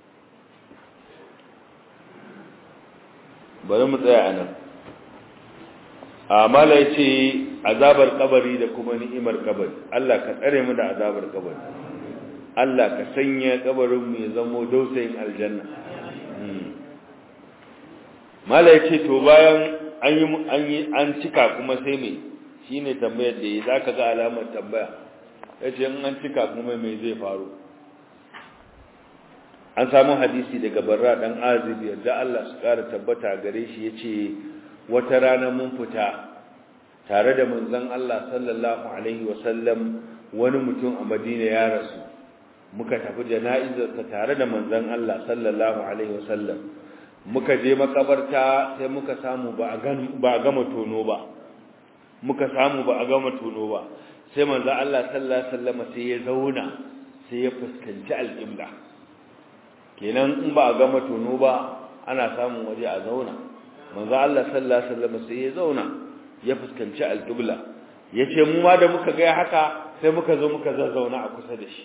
bari mu tsaya a nan amala ya ce azabar kabari da kuma ni'imar kabari Allah ka tsare mu da azabar kabari Allah ka sanya kabarinmu ya zamo dausayin aljanna mala ya ce to bayan an yi an yi an cika kuma sai me shine tambayar da yi zaka ga alamar tambaya yace in an cika kuma me zai faru an samu hadisi daga barra dan azib yadda Allah su kara tabbata gare shi yace wata rana mun fita tare da manzon Allah sallallahu alaihi wasallam wani mutum a Madina ya rasu muka tafi jana'izarsa tare da manzon Allah sallallahu alaihi wasallam muka je makabarta sai muka samu ba a gama tono ba muka samu ba a gama tono ba sai manzo Allah sallallahu alaihi wasallam sai ya zauna sai ya fuskanci alƙibla kenan in ba a gama tono ba ana samun waje a zauna manzo Allah sallallahu alaihi wasallam sai ya zauna ya fuskanci alƙibla yace mu ma da muka ga haka sai muka zo muka zazzauna a kusa da shi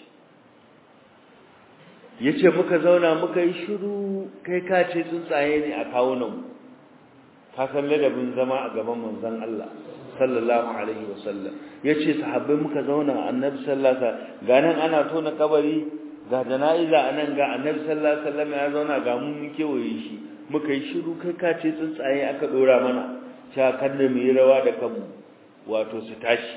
yace muka zauna muka yi shiru kai ka ce tsuntsaye ne a kawunan ka san ladabin zama a gaban manzon Allah sallallahu alaihi wasallam yace sahabbai muka zauna annabi sallallahu alaihi wasallam ganan ana tona kabari ga jana'iza anan ga annabi sallallahu alaihi wasallam ya zauna ga mu mun kewaye shi muka yi shiru kai ka ce tsuntsaye aka dora mana cewa kan da mu yi rawa da kanmu wato su tashi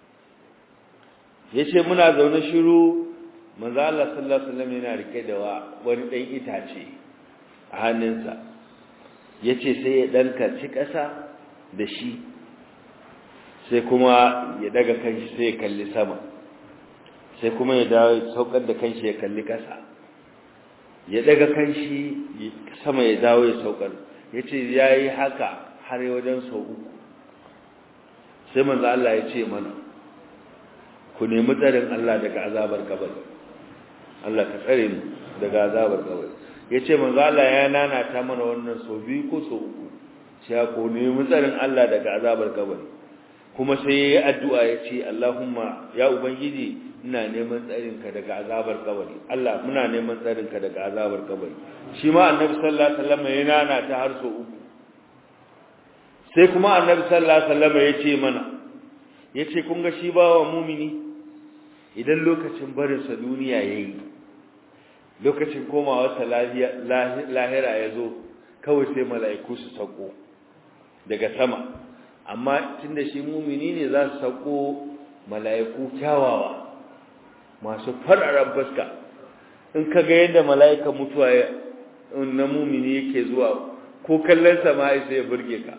yace muna zaune shiru manzo Allah sallallahu alaihi wasallam yana rike da wani dan itace a hannunsa yace sai ya dan karci kasa da shi sai kuma ya daga kanshi sai ya kalli sama sai kuma ya dawo saukar da kanshi ya kalli kasa ya daga kanshi sama ya dawo ya saukar yace yayi haka har wajen sau uku sai manzo Allah ya ce mana ku nemi tsarin Allah daga azabar kabari Allah ka tsare mu daga azabar kabari yace manzo Allah ya nana ta mana wannan so biyu ko so uku sai ko nemi tsarin Allah daga azabar kabari kuma sai yayi addu'a yace Allahumma ya ubangiji ina neman tsarin ka daga azabar kabari Allah muna neman tsarin ka daga azabar kabari shi ma annabi sallallahu alaihi wasallam ya nana ta har so uku sai kuma annabi sallallahu alaihi wasallam yace mana yace kun ga shi bawa mumini idan lokacin barin sa duniya yayi lokacin komawa sa lahira yazo kawai sai mala'iku su sako daga sama amma tunda shi mumini ne za su sako mala'iku kyawawa masu fararen fuska in ka ga yadda mala'ika mutuwa na mumini yake zuwa ko kallon sama sai ya burge ka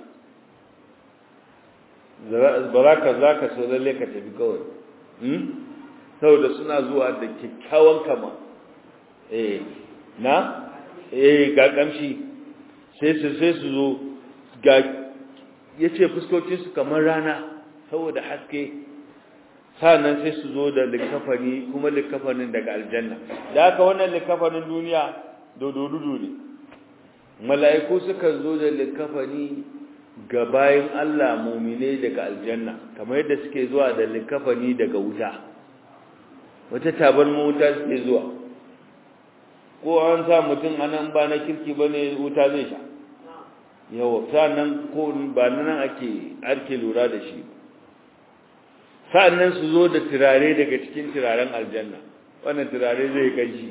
ba za ka za ka so lalle ka tafi kawai saboda suna zuwa da kyakkyawan kama eh na eh ga kamshi sai su sai su zo ga yace fuskokin su kamar rana saboda haske sannan sai su zo da likafani kuma likafanin daga aljanna da haka wannan likafanin duniya dododudu ne mala'iku suka zo da likafani ga bayan Allah mumine daga aljanna kamar yadda suke zuwa da likafani daga wuta wata tabar wuta suke zuwa ko an sa mutum anan ba na kirki bane wuta zai sha yawa sannan ko ba nan ake ake lura da shi sannan su zo da turare daga cikin turaren aljanna wannan turare zai kanshi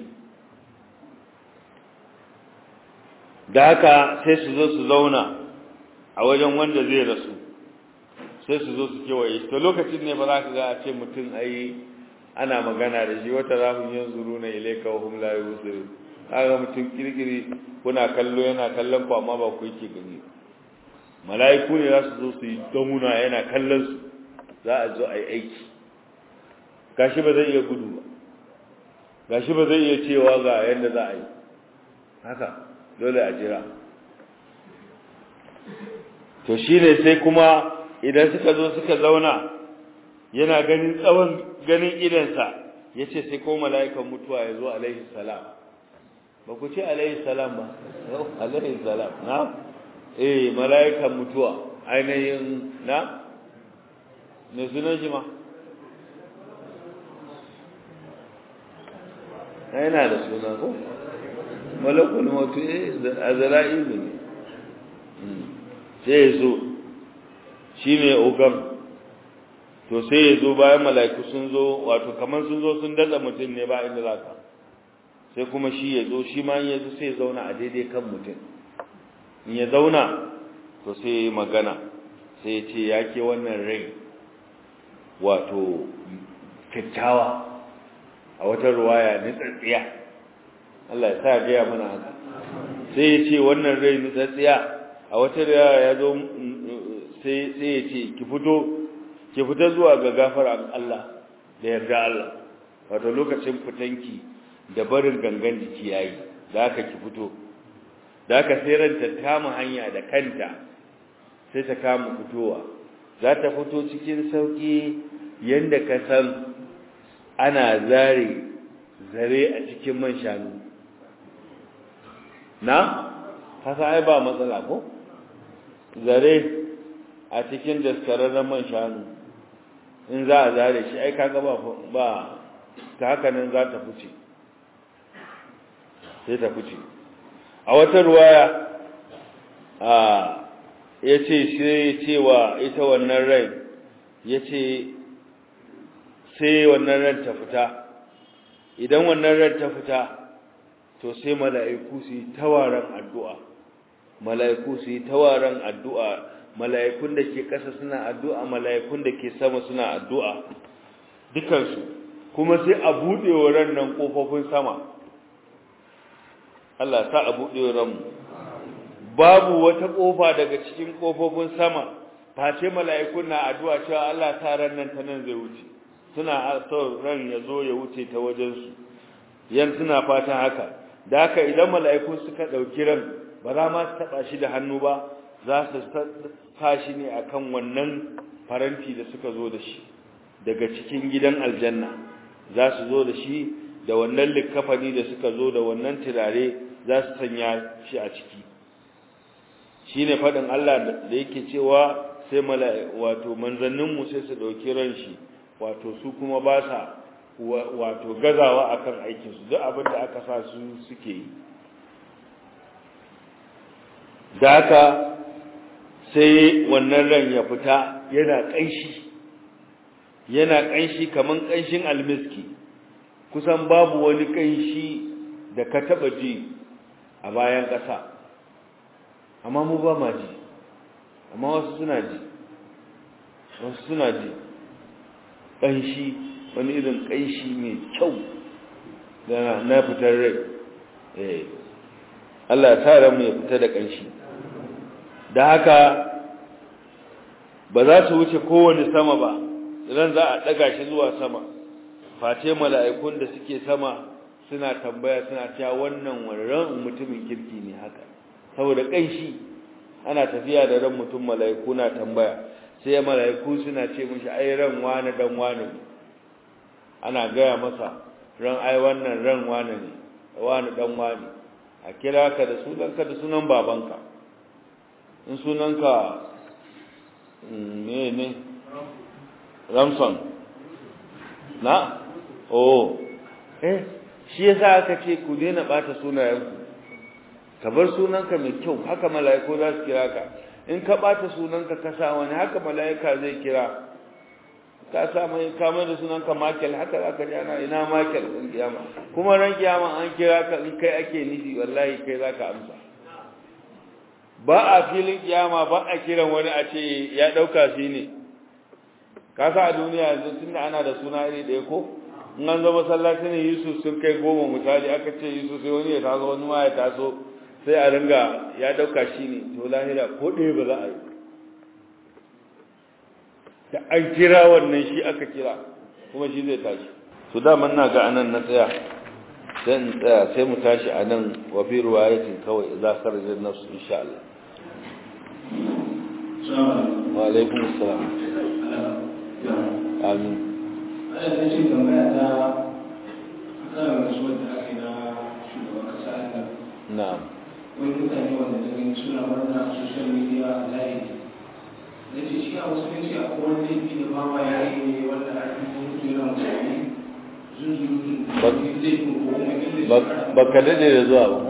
da haka sai su zo su zauna a wajen wanda zai rasu sai su zo su kewaye to lokacin ne ba za ka ga a ce mutum ai ana magana da shi wata rahun yin zuru na ilaika wa hum la yusiru kaga mutum kirkiri kuna kallo yana kallon ku amma ba ku yake gani mala'iku ne za su zo su yi damuna yana kallon su za a zo a yi aiki gashi ba zai iya gudu ba gashi ba zai iya cewa ga yadda za a yi haka dole a jira to shine sai kuma idan suka zo suka zauna yana ganin tsawon ganin idansa ya ce sai ko mala'ikan mutuwa ya zo alaihi salam ba ku ce alaihi salam ba alaihi salam na eh mala'ikan mutuwa ainihin na ne sunan shi ma yana da suna ko malakul mutu eh azra'ilu ne sai ya zo shi ne ogan to sai ya zo bayan mala'iku sun zo wato kamar sun zo sun datsa mutum ne ba inda za ka sai kuma shi ya zo shi ma ya zo sai ya zauna a daidai kan mutum in ya zauna to sai ya yi magana sai ya ce ya ke wannan rai wato kyakkyawa a wata ruwaya nitsatsiya Allah ya sa gaya mana haka sai ya ce wannan rai nitsatsiya a wata ruwaya ya zo sai ya ce ki fito ki fita zuwa ga gafaran Allah da yarda Allah wato lokacin fitanki da barin gangan jiki yayi da aka ki fito da aka sai ranta kama hanya da kanta sai ta kama fitowa za ta fito cikin sauki yanda ka san ana zare zare a cikin man shanu na haka ai ba matsala ko zare a cikin daskararren man shanu in za a zare shi ai kaga ba ba ta haka nan za ta fice sai ta fice a wata ruwaya a ya ce sai cewa ita wannan rai ya ce sai wannan ran ta fita idan wannan ran ta fita to sai mala'iku su yi tawaran addu'a mala'iku su yi tawaran addu'a mala'ikun da ke ƙasa suna addu'a mala'ikun da ke sama suna addu'a dukansu kuma sai a buɗe wa ran nan ƙofofin sama Allah ta a buɗe wa ranmu babu wata ƙofa daga cikin ƙofofin sama face mala'ikun na addu'a cewa Allah ta ran nan ta nan zai wuce suna so ran ya zo ya wuce ta wajensu yan suna fatan haka da haka idan mala'iku suka ɗauki ran ba za ma su taɓa shi da hannu ba za su sa shi ne akan wannan faranti da suka zo da shi daga cikin gidan aljanna za su zo da shi da wannan likkafani da suka zo da wannan turare za su sanya shi a ciki shi ne faɗin Allah da yake cewa sai wato manzanninmu sai su ɗauki ran shi wato su kuma ba sa wato gazawa akan aikinsu duk abin da aka sa su suke yi da haka sai wannan ran ya fita yana ƙanshi yana ƙanshi kaman ƙanshin almiski kusan babu wani ƙanshi da ka taɓa ji a bayan ƙasa amma mu ba ma ji amma wasu suna ji wasu suna ji ƙanshi wani irin ƙanshi mai kyau na fitar rai Allah ya tara mu ya fita da ƙanshi da haka ba za su wuce kowane sama ba idan za a ɗaga shi zuwa sama face mala'ikun da suke sama suna tambaya suna cewa wannan wannan mutumin kirki ne haka saboda ƙanshi ana tafiya da ran mutum mala'iku na tambaya sai mala'iku suna ce mishi ai ran wani dan wani ne ana gaya masa ran ai wannan ran wani ne wani dan wani a kira ka da sunanka da sunan babanka in sunanka ne ne ramson na oh eh shi yasa aka ce ku daina bata sunayenku ka bar sunanka mai kyau haka mala'iku za su kira ka in ka bata sunanka ka sa wani haka mala'ika zai kira ka sa mai kama da sunanka Michael haka za ka jana ina Michael ɗin kiyama kuma ran kiyama an kira ka in kai ake nufi wallahi kai za ka amsa ba a filin kiyama ba a kiran wani a ce ya ɗauka shi ne ka sa a duniya yanzu tun da ana da suna iri ɗaya ko in an zama masallacin Yusuf sun kai goma misali aka ce Yusuf sai wani ya taso wani ma ya taso sai a ringa ya ɗauka shi ne to lahira ko ɗaya ba za a yi da an kira wannan shi aka kira kuma shi zai tashi su daman na ga anan na tsaya sai in tsaya sai mu tashi a nan wa fi ruwayatin kawai za ka rajin nafsu insha Allah wa alaikum assalam amin ana da ce tambaya ta kan rasuwar da aka yi na shugaban kasa nan na'am wani mutane wanda da gani suna murna a social media a zahiri na ce shi a wasu ne a kowane laifi da ba ma ya yi ne wanda a cikin mutu yana mutane zunzurutun laifin ko kuma inda ba ka daɗe da zuwa ba mu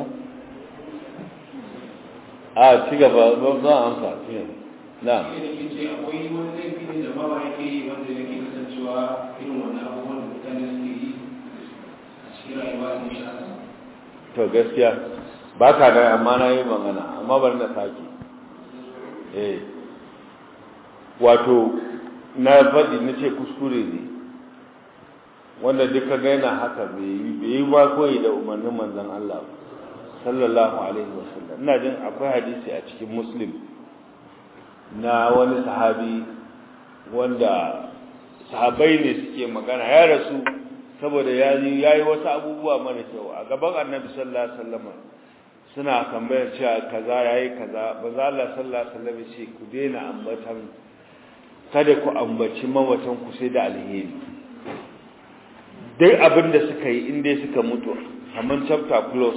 a ci gaba ba za a amsa ci gaba na'am shi da ke ce akwai wani laifi ne da ba ma yake yi wanda yake kasancewa irin wannan abubuwan da mutane suke yi a cikin rayuwa sun sha to gaskiya ba ka da amma na yi magana amma bari na sake eh wato na faɗi na ce kuskure ne wanda duka ga yana haka bai yi bai yi ba koyi da umarnin manzon Allah sallallahu alaihi wasallam ina jin akwai hadisi a cikin muslim na wani sahabi wanda sahabai ne suke magana ya rasu saboda ya yi wasu abubuwa mara kyau a gaban annabi sallallahu alaihi wasallam suna tambayar cewa kaza yayi kaza ba za Allah sallallahu alaihi wasallam ce ku daina ambatan kada ku ambaci mawatan ku sai da alheri duk abin da suka yi in dai suka mutu kamar chapter close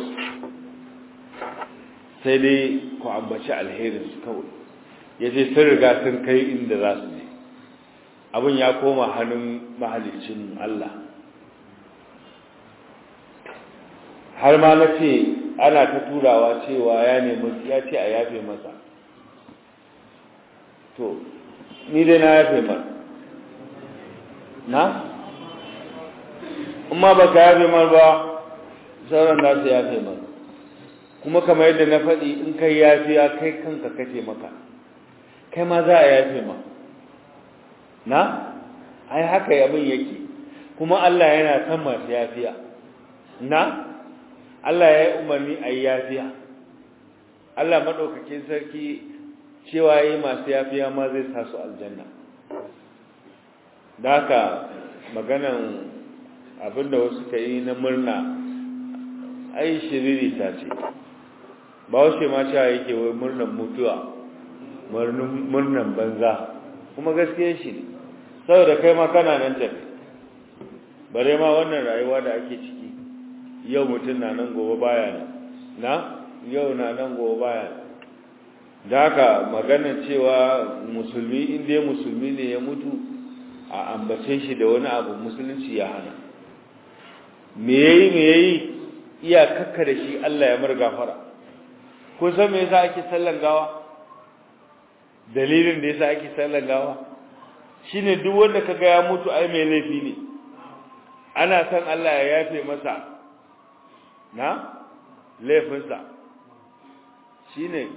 sai dai ku ambaci alherin su kawai yace sun riga sun kai inda za su je abin ya koma hannun mahalicin Allah har ma na ce ana ta turawa cewa ya nemi ya ce a yafe masa to ni dai na yafe mar na amma ba ka yafe mar ba sauran za su yafe mar kuma kamar yadda na faɗi in kai yafiya kai kanka kace maka kai ma za a yafe ma na ai haka abin yake kuma Allah yana san masu yafiya na Allah ya yi umarni a yi yafiya Allah maɗaukakin sarki cewa yi masu yafiya ma zai sa su aljanna da haka maganan abinda wasu ka yi na murna ai shiriri ta ce ba wasu ma cewa yake wai murnan mutuwa murnan banza kuma gaskiya shi ne saboda kai ma kana nan tafi bare ma wannan rayuwa da ake ciki yau mutum na nan gobe baya nan na yau na nan gobe baya nan da haka maganar cewa musulmi inda musulmi ne ya mutu a ambace shi da wani abu musulunci ya hana me yayi me yayi iya kakka da shi Allah ya mar gafara kun san me yasa ake sallan gawa dalilin da yasa ake sallan gawa shine duk wanda kaga ya mutu ai mai laifi ne ana san Allah ya yafe masa na laifinsa shine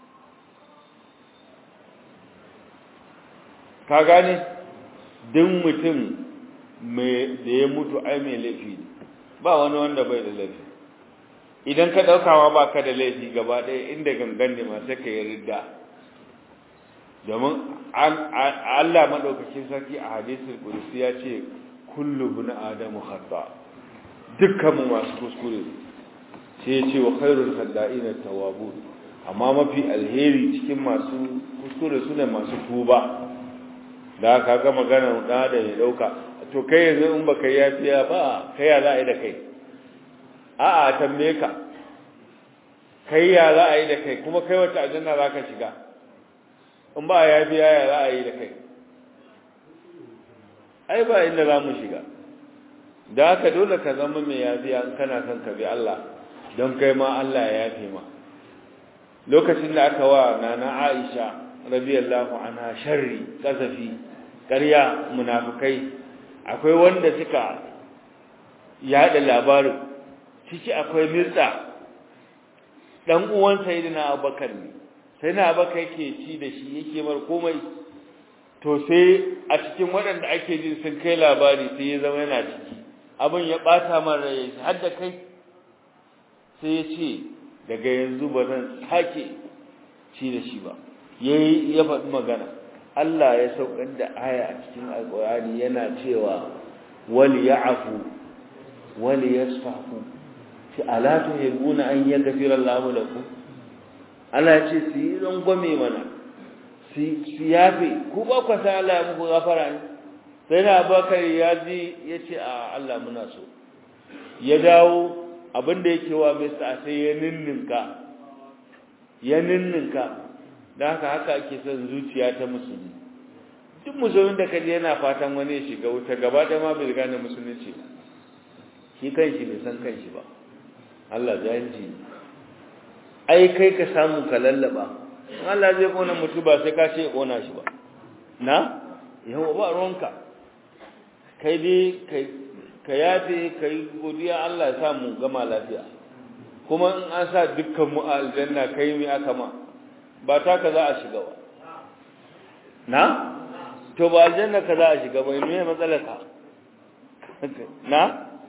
ka gane duk mutum mai da ya mutu ai mai laifi ne ba wani wanda bai da laifi idan ka daukawa ba ka da laifi gaba ɗaya inda gangan ne masu ka yi ridda domin Allah maɗaukakin sarki a hadisul kudusi ya ce kullu bin adamu khata dukkan mu masu kuskure sai ya ce wa khairul khadda'ina tawwabun amma mafi alheri cikin masu kuskure sune masu tuba da ka ga magana da da ya dauka to kai yanzu in baka yafiya ba kai ya za a yi da kai a'a tambaye ka kai ya za a yi da kai kuma kai wata aljanna za ka shiga in ba ya biya ya za a yi da kai ai ba inda za mu shiga da haka dole ka zama mai yafiya in kana son ka bi Allah don kai ma Allah ya yafe ma lokacin da aka wa nana Aisha radiyallahu anha sharri kasafi ƙarya munafikai akwai wanda suka yada labarin ciki akwai mirda dan uwan sayyidina Abubakar ne sai na baka yake ci da shi yake mar komai to sai a cikin waɗanda ake jin sun kai labari sai ya zama yana ciki abin ya ɓata man rai har da kai sai ya ce daga yanzu ba zan sake ci da shi ba yayi ya faɗi magana Allah ya saukar da aya a cikin alƙur'ani yana cewa wal ya'fu wal yasfahu ce ala tuhibbuna an yaghfira Allahu lakum Allah ya ce su yi rangwame mana su yafe ku ba ku san Allah ya muku gafara ne sai na bakar ya ji ya ce a Allah muna so ya dawo abinda yake wa mai sa sai ya ninninka ya ninninka da haka haka ake son zuciya ta musulmi duk musulmin da kaje yana fatan wani ya shiga wuta gaba da ma bai gane musulunci ba shi kanshi bai san kanshi ba Allah jahilci ai kai ka samu ka lallaba Allah zai kona mutu ba sai ka ce ya kona shi ba na yawa ba ruwanka kai dai ka yafe ka yi godiya Allah ya sa mu gama lafiya kuma in an sa dukkan mu a aljanna kai mai aka ma ba ta ka za a shiga ba na to ba aljanna ka za a shiga ba me matsalar ka na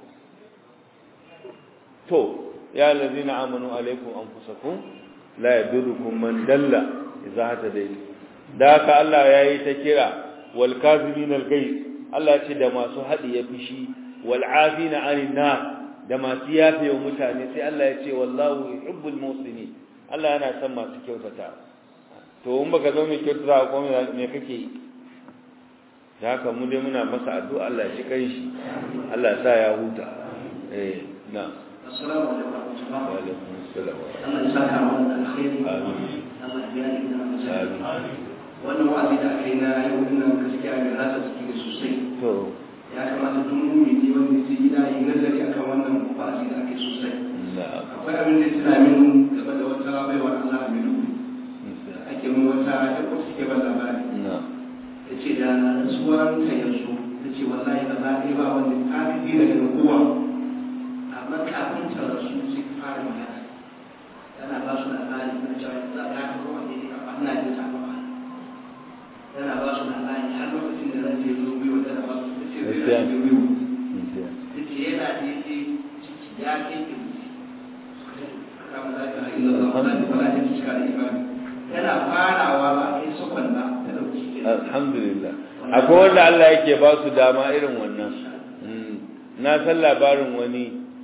to ya allazina amanu alaikum anfusakum la yadurukum man dalla idza hatadaytum da haka Allah yayi ta kira wal kazimin al ghayz Allah ce da masu hadi ya fishi wal afina anin nar da masu yafe wa mutane sai Allah ya ce wallahu yuhibbul muslimin Allah yana son masu kyautata to in baka zo mai kyautata ko me kake yi da haka mu dai muna masa addu'a Allah ya ci kai shi Allah ya sa ya huta eh na assalamu alaikum wa alaikum assalam Allah ya saka mana alkhairi amin Allah ya biya ni da amin wannan wa'azi da aka yi na yau dinnan gaskiya ne rasa ciki da sosai to ya kamata duk mumini wanda ya gida yi nazari akan wannan wa'azi da aka yi sosai na'am akwai abin da ya tuna min game da wata baiwar Allah mai dubu ake mun wata da ko suke ba labari na'am ta ce da rasuwar ta yanzu ta ce wallahi ba za a yi ba wanda ta fi daga da kowa amma kafin ta rasu sai ta fara magana tana ba su labari na cewa za a yi kowa ne a ɓanna da ta ba tana ba su labari har lokacin da ran ce zo biyu tana ba su ta ce zai ran ce biyu ta ce yana da ya ce ciki ya ke ke kama za ka haɗu da zama da wala ta cika da imani tana farawa ba a yi sakon ba ta ɗauki ke alhamdulillah akwai wanda Allah yake ba su dama irin wannan Mm. na san labarin wani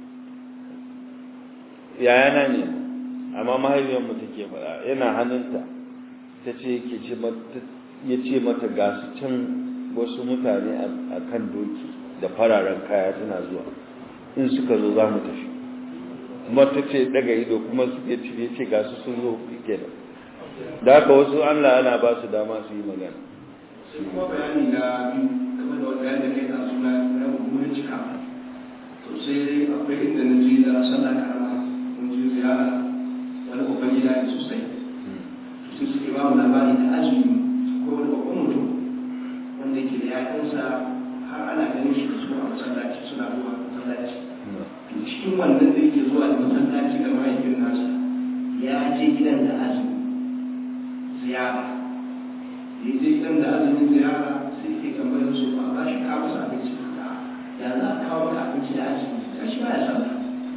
yayana ne amma mahaifiyar mu take fara yana hannunta ta ce yake ce mata ya ce mata ga su can wasu mutane a kan doki da fararen kaya suna zuwa in suka zo za mu tafi kuma ta ce daga ido kuma su ya ce ya ce ga su sun zo kenan da haka wasu Allah ana ba su dama su yi magana sai kuma bayani na biyu game da wanda yadda kai na suna na mummunan cika to sai dai akwai inda na je da sallah karama mun je ziyara wani babban gida ne sosai to sai suke ba mu labari da azumi ko wani babban mutum wanda yake da yayansa har ana ganin shi da su a masallaci suna zuwa masallaci to cikin wannan da yake zuwa da masallaci da mahaifin nasa ya je gidan da azumi ziyara ya je gidan da azumin ziyara sai ke tambayar su ba ba shi kawo masa abinci da ya za a kawo maka abinci da azumi ya shi ba ya sallah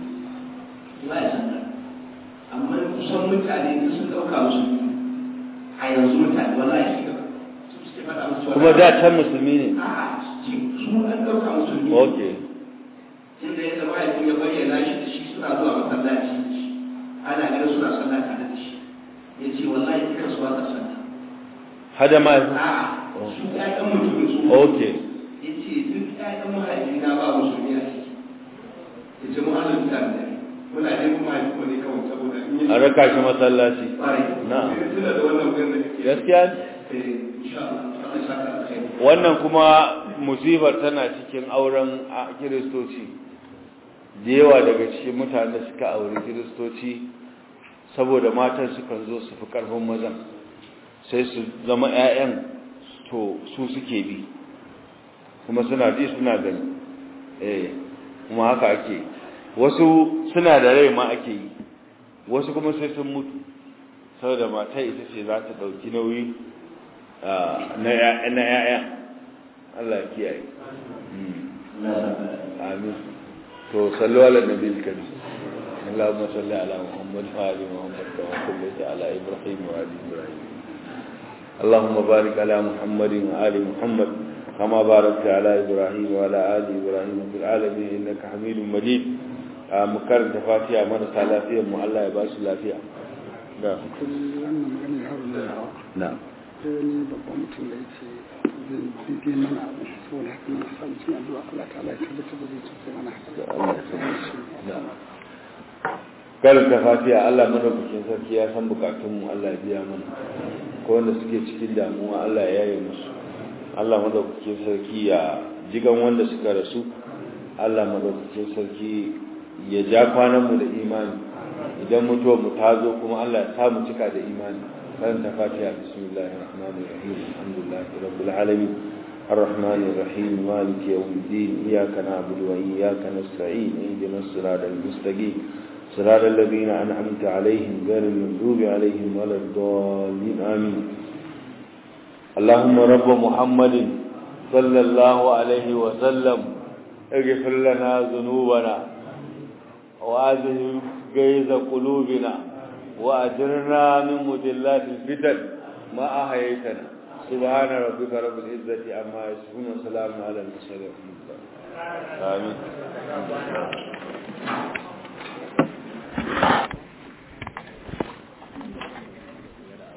ba ya sallah amma kusan mutane duk sun ɗauka musu a yanzu mutane wallahi shi gaba su suke faɗa musu kuma da can musulmi ne a'a su an ɗauka musu ne okay inda ya zama ya ya bayyana shi da shi suna zuwa masallaci ana ganin suna sallah tare da shi ya ce wallahi duka su ba sa sallah hada ma a'a su ƴaƴan mutumin su okay ya ce duk ƴaƴan mahaifina ba musulmi a ciki ya ce mu halin ta da muna dai kuma haifi ko ne kawai saboda in yi a raka shi masallaci ƙwarai Na'am. sai tuna da wannan wurin da kake gaskiya eh insha Allah Allah ya saka alkhairi wannan kuma musibar tana cikin auren a kiristoci da yawa daga cikin mutane da suka auri kiristoci saboda matan sukan zo su fi karfin mazan sai su zama 'ya'yan to su suke bi kuma suna ji suna gani eh kuma haka ake wasu suna da rai ma ake yi wasu kuma sai sun mutu saboda mata ita ce za ta ɗauki nauyi ah, na 'ya'ya Allah ya kiyaye Mm. amin to sallu ala nabi karim اللهم صل على محمد وعلى محمد كما صليت على ابراهيم وعلى ابراهيم اللهم بارك على محمد وآل محمد كما باركت على ابراهيم وعلى ال ابراهيم في العالمين انك حميد مجيد mu karanta fatiha marasa lafiyar mu Allah ya ba su lafiya da wannan magana ya haru da yawa na sai wani babban mutum da yake zai bige mana abu saboda haka na samu cin addu'a Allah ta Allah ya tabbatar da zai cuce mana haka Allah ya karanta fatiha Allah madaukakin sarki ya san bukatun mu Allah ya biya mana ko wanda suke cikin damuwa Allah ya yaye musu Allah madaukakin sarki ya jigan wanda suka rasu Allah madaukakin sarki ya ja kwanan mu da imani idan mutuwa mu ta zo kuma Allah ya sa mu cika da imani karanta fatiha bismillahir rahmanir rahim alhamdulillahi rabbil alamin الرحمن الرحيم مالك يوم الدين إياك نعبد وإياك نستعين اهدنا الصراط المستقيم صراط الذين أنعمت عليهم غير المغضوب عليهم ولا الضالين آمين اللهم رب محمد صلى الله عليه وسلم اغفر لنا ذنوبنا وأذهب غيظ قلوبنا وأجرنا من مدلات الفتن ما أحييتنا سبحان ربك رب العزة عما يصفون وسلام على المرسلين آمين